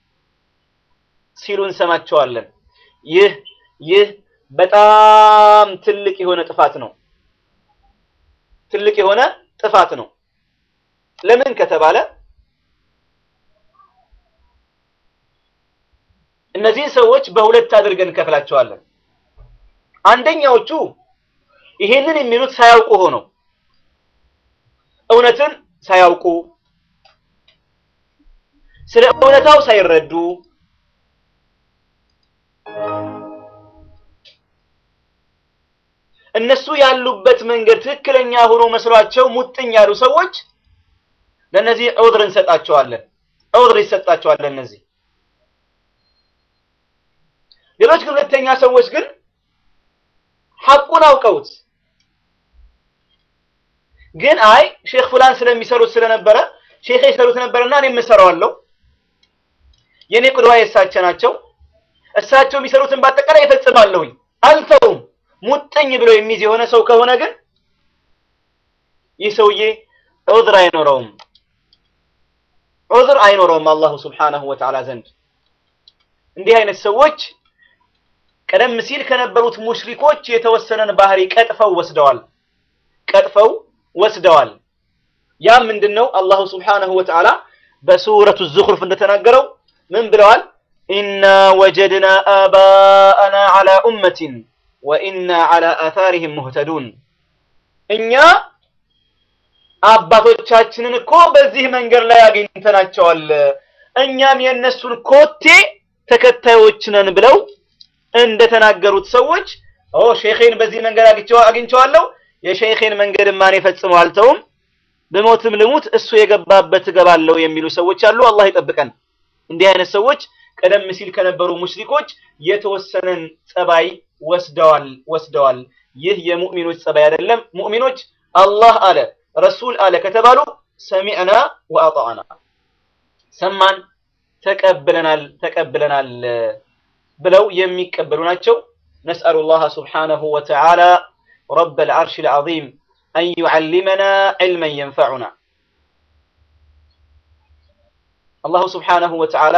ሲሉ እንሰማቸዋለን። ይህ ይህ በጣም ትልቅ የሆነ ጥፋት ነው። ትልቅ የሆነ ጥፋት ነው። ለምን ከተባለ እነዚህን ሰዎች በሁለት አድርገን እንከፍላቸዋለን። አንደኛዎቹ ይሄንን የሚሉት ሳያውቁ ሆነው እውነትን ሳያውቁ ስለ እውነታው ሳይረዱ እነሱ ያሉበት መንገድ ትክክለኛ ሆኖ መስሏቸው ሙጥኝ ያሉ ሰዎች ለነዚህ ዑድር እንሰጣቸዋለን። ዑድር ይሰጣቸዋል ለነዚህ። ሌሎች ግን ሁለተኛ ሰዎች ግን ሐቁን አውቀውት ግን አይ ሼክ ፉላን ስለሚሰሩት ስለነበረ ሼክ ይሰሩት ነበርና እኔም እሰራዋለሁ የኔ ቁድዋ የእሳቸው ናቸው እሳቸው የሚሰሩትን በአጠቃላይ እፈጽማለሁኝ አልተውም ሙጥኝ ብሎ የሚይዝ የሆነ ሰው ከሆነ ግን ይህ ሰውዬ ዑዝር አይኖረውም ዑዝር አይኖረውም አላሁ ስብሓነሁ ወተዓላ ዘንድ እንዲህ አይነት ሰዎች ቀደም ሲል ከነበሩት ሙሽሪኮች የተወሰነን ባህሪ ቀጥፈው ወስደዋል ቀጥፈው ወስደዋል ያም ምንድነው አላሁ ስብሓነሁ ወተዓላ በሱረቱ ዙኽሩፍ እንደተናገረው ምን ብለዋል ኢና ወጀድና አባአና ዐላ ኡመቲን ወኢና ዐላ አታሪህም ሙህተዱን እኛ አባቶቻችንን እኮ በዚህ መንገድ ላይ አግኝተናቸዋል እኛም የእነሱን ኮቴ ተከታዮች ነን ብለው እንደተናገሩት ሰዎች ኦ ሼኼን በዚህ መንገድ አግኝቼዋለሁ የሼኼን መንገድ ማን ፈጽመው አልተውም ብሞትም ልሙት እሱ የገባበት እገባለሁ የሚሉ ሰዎች አሉ አላህ ይጠብቀን እንዲህ አይነት ሰዎች ቀደም ሲል ከነበሩ ሙሽሪኮች የተወሰነን ጸባይ ወስደዋል ወስደዋል ይህ የሙእሚኖች ጸባይ አይደለም ሙእሚኖች አላህ አለ ረሱል አለ ከተባሉ ሰሚዕና ወአጣዕና ሰማን ተቀብለናል ተቀብለናል ብለው የሚቀበሉ ናቸው ነስአሉ ላህ ስብሓነሁ ወተዓላ ረብ ልዓርሽ ልዓዚም አን ዩዓሊመና ዕልመን የንፈዑና አላሁ ስብሓነሁ ወተዓላ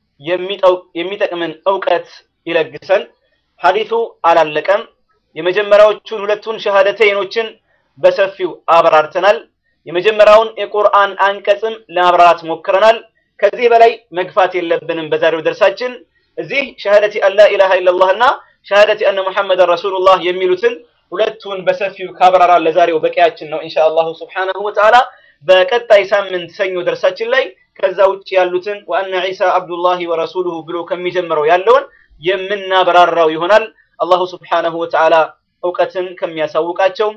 የሚጠቅምን እውቀት ይለግሰን ሐዲሱ አላለቀም የመጀመሪያዎቹን ሁለቱን ሸሃደተይኖችን በሰፊው አብራርተናል የመጀመሪያውን የቁርአን አንቀጽም ለማብራራት ሞክረናል ከዚህ በላይ መግፋት የለብንም በዛሬው ደርሳችን እዚህ ሸሃደቲ አን ላ ኢላሃ ኢላላህ እና ሸሃደቲ አነ ሙሐመድን ረሱሉላህ የሚሉትን ሁለቱን በሰፊው ካብራራን ለዛሬው በቂያችን ነው ኢንሻአላሁ ስብሓነሁ ወተዓላ በቀጣይ ሳምንት ሰኞ ደርሳችን ላይ ከዛ ውጭ ያሉትን ወአነ ዒሳ አብዱላሂ ወረሱሉሁ ብሎ ከሚጀምረው ያለውን የምናበራራው ይሆናል አላሁ ስብሓነሁ ወተዓላ እውቀትን ከሚያሳውቃቸው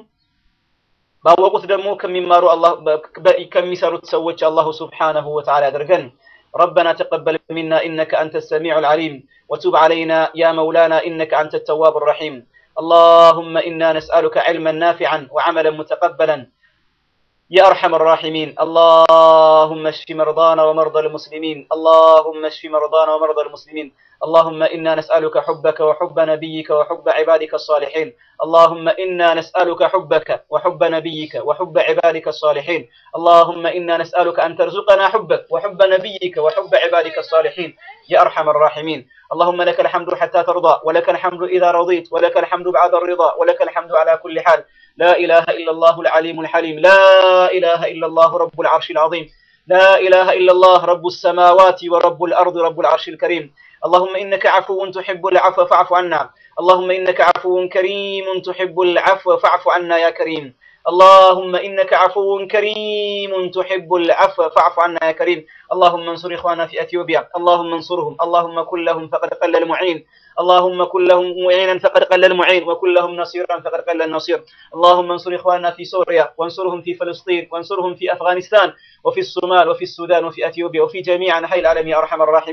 ባወቁት ደግሞ ከሚማሩ ከሚሰሩት ሰዎች አላሁ ስብሓነሁ ወተዓላ ያደርገን ربنا تقبل منا إنك أنت السميع العليم وتب علينا يا مولانا إنك أنت التواب الرحيم اللهم إنا نسألك علما نافعا وعملا متقبلا يا أرحم الراحمين اللهم اشف مرضانا ومرضى المسلمين اللهم اشف مرضانا ومرضى المسلمين اللهم إنا نسألك حبك وحب نبيك وحب عبادك الصالحين اللهم إنا نسألك حبك وحب نبيك وحب عبادك الصالحين اللهم إنا نسألك أن ترزقنا حبك وحب نبيك وحب عبادك الصالحين يا أرحم الراحمين اللهم لك الحمد حتى ترضى ولك الحمد إذا رضيت ولك الحمد بعد الرضا ولك الحمد على كل حال لا إله إلا الله العليم الحليم لا إله إلا الله رب العرش العظيم لا إله إلا الله رب السماوات ورب الأرض رب العرش الكريم اللهم إنك عفو تحب العفو فاعف عنا اللهم إنك عفو كريم تحب العفو فاعف عنا يا كريم اللهم إنك عفو كريم تحب العفو فاعف عنا يا كريم اللهم انصر إخوانا في أثيوبيا اللهم انصرهم اللهم كن لهم فقد قل المعين اللهم كن لهم معينا فقد قل المعين وكن لهم نصيرا فقد قل النصير اللهم انصر إخواننا في سوريا وانصرهم في فلسطين وانصرهم في أفغانستان وفي الصومال وفي السودان وفي أثيوبيا وفي جميع أنحاء العالم يا أرحم الراحمين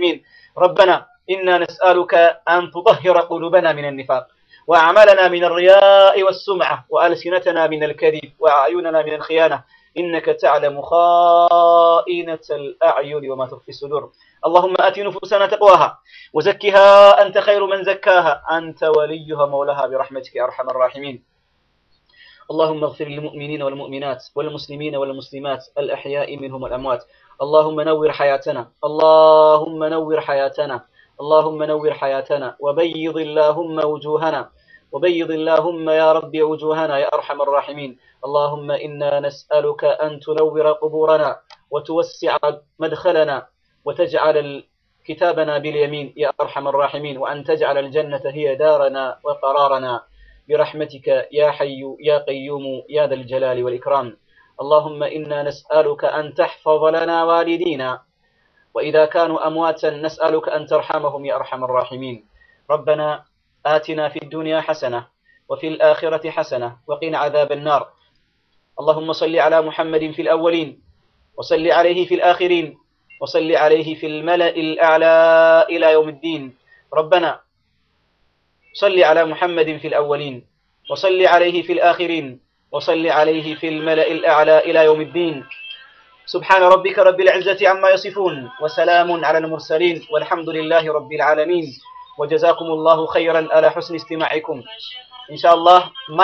ربنا إنا نسألك أن تطهر قلوبنا من النفاق وأعمالنا من الرياء والسمعة وألسنتنا من الكذب وأعيننا من الخيانة إنك تعلم خائنة الأعين وما تخفي الصدور اللهم آت نفوسنا تقواها وزكها أنت خير من زكاها أنت وليها مولاها برحمتك يا أرحم الراحمين اللهم اغفر للمؤمنين والمؤمنات والمسلمين والمسلمات الأحياء منهم والأموات اللهم نور حياتنا اللهم نور حياتنا اللهم نور حياتنا وبيض اللهم وجوهنا وبيض اللهم يا رب وجوهنا يا أرحم الراحمين اللهم إنا نسألك أن تنور قبورنا وتوسع مدخلنا وتجعل كتابنا باليمين يا أرحم الراحمين وأن تجعل الجنة هي دارنا وقرارنا برحمتك يا حي يا قيوم يا ذا الجلال والإكرام اللهم إنا نسألك أن تحفظ لنا والدينا وإذا كانوا أمواتا نسألك أن ترحمهم يا أرحم الراحمين ربنا آتنا في الدنيا حسنة وفي الآخرة حسنة وقنا عذاب النار اللهم صل على محمد في الأولين وصل عليه في الآخرين وصل عليه في الملأ الأعلى إلى يوم الدين ربنا صل على محمد في الأولين وصل عليه في الآخرين وصل عليه في الملأ الأعلى إلى يوم الدين سبحان ربك رب العزة عما يصفون وسلام على المرسلين والحمد لله رب العالمين وجزاكم الله خيرا على حسن استماعكم إن شاء الله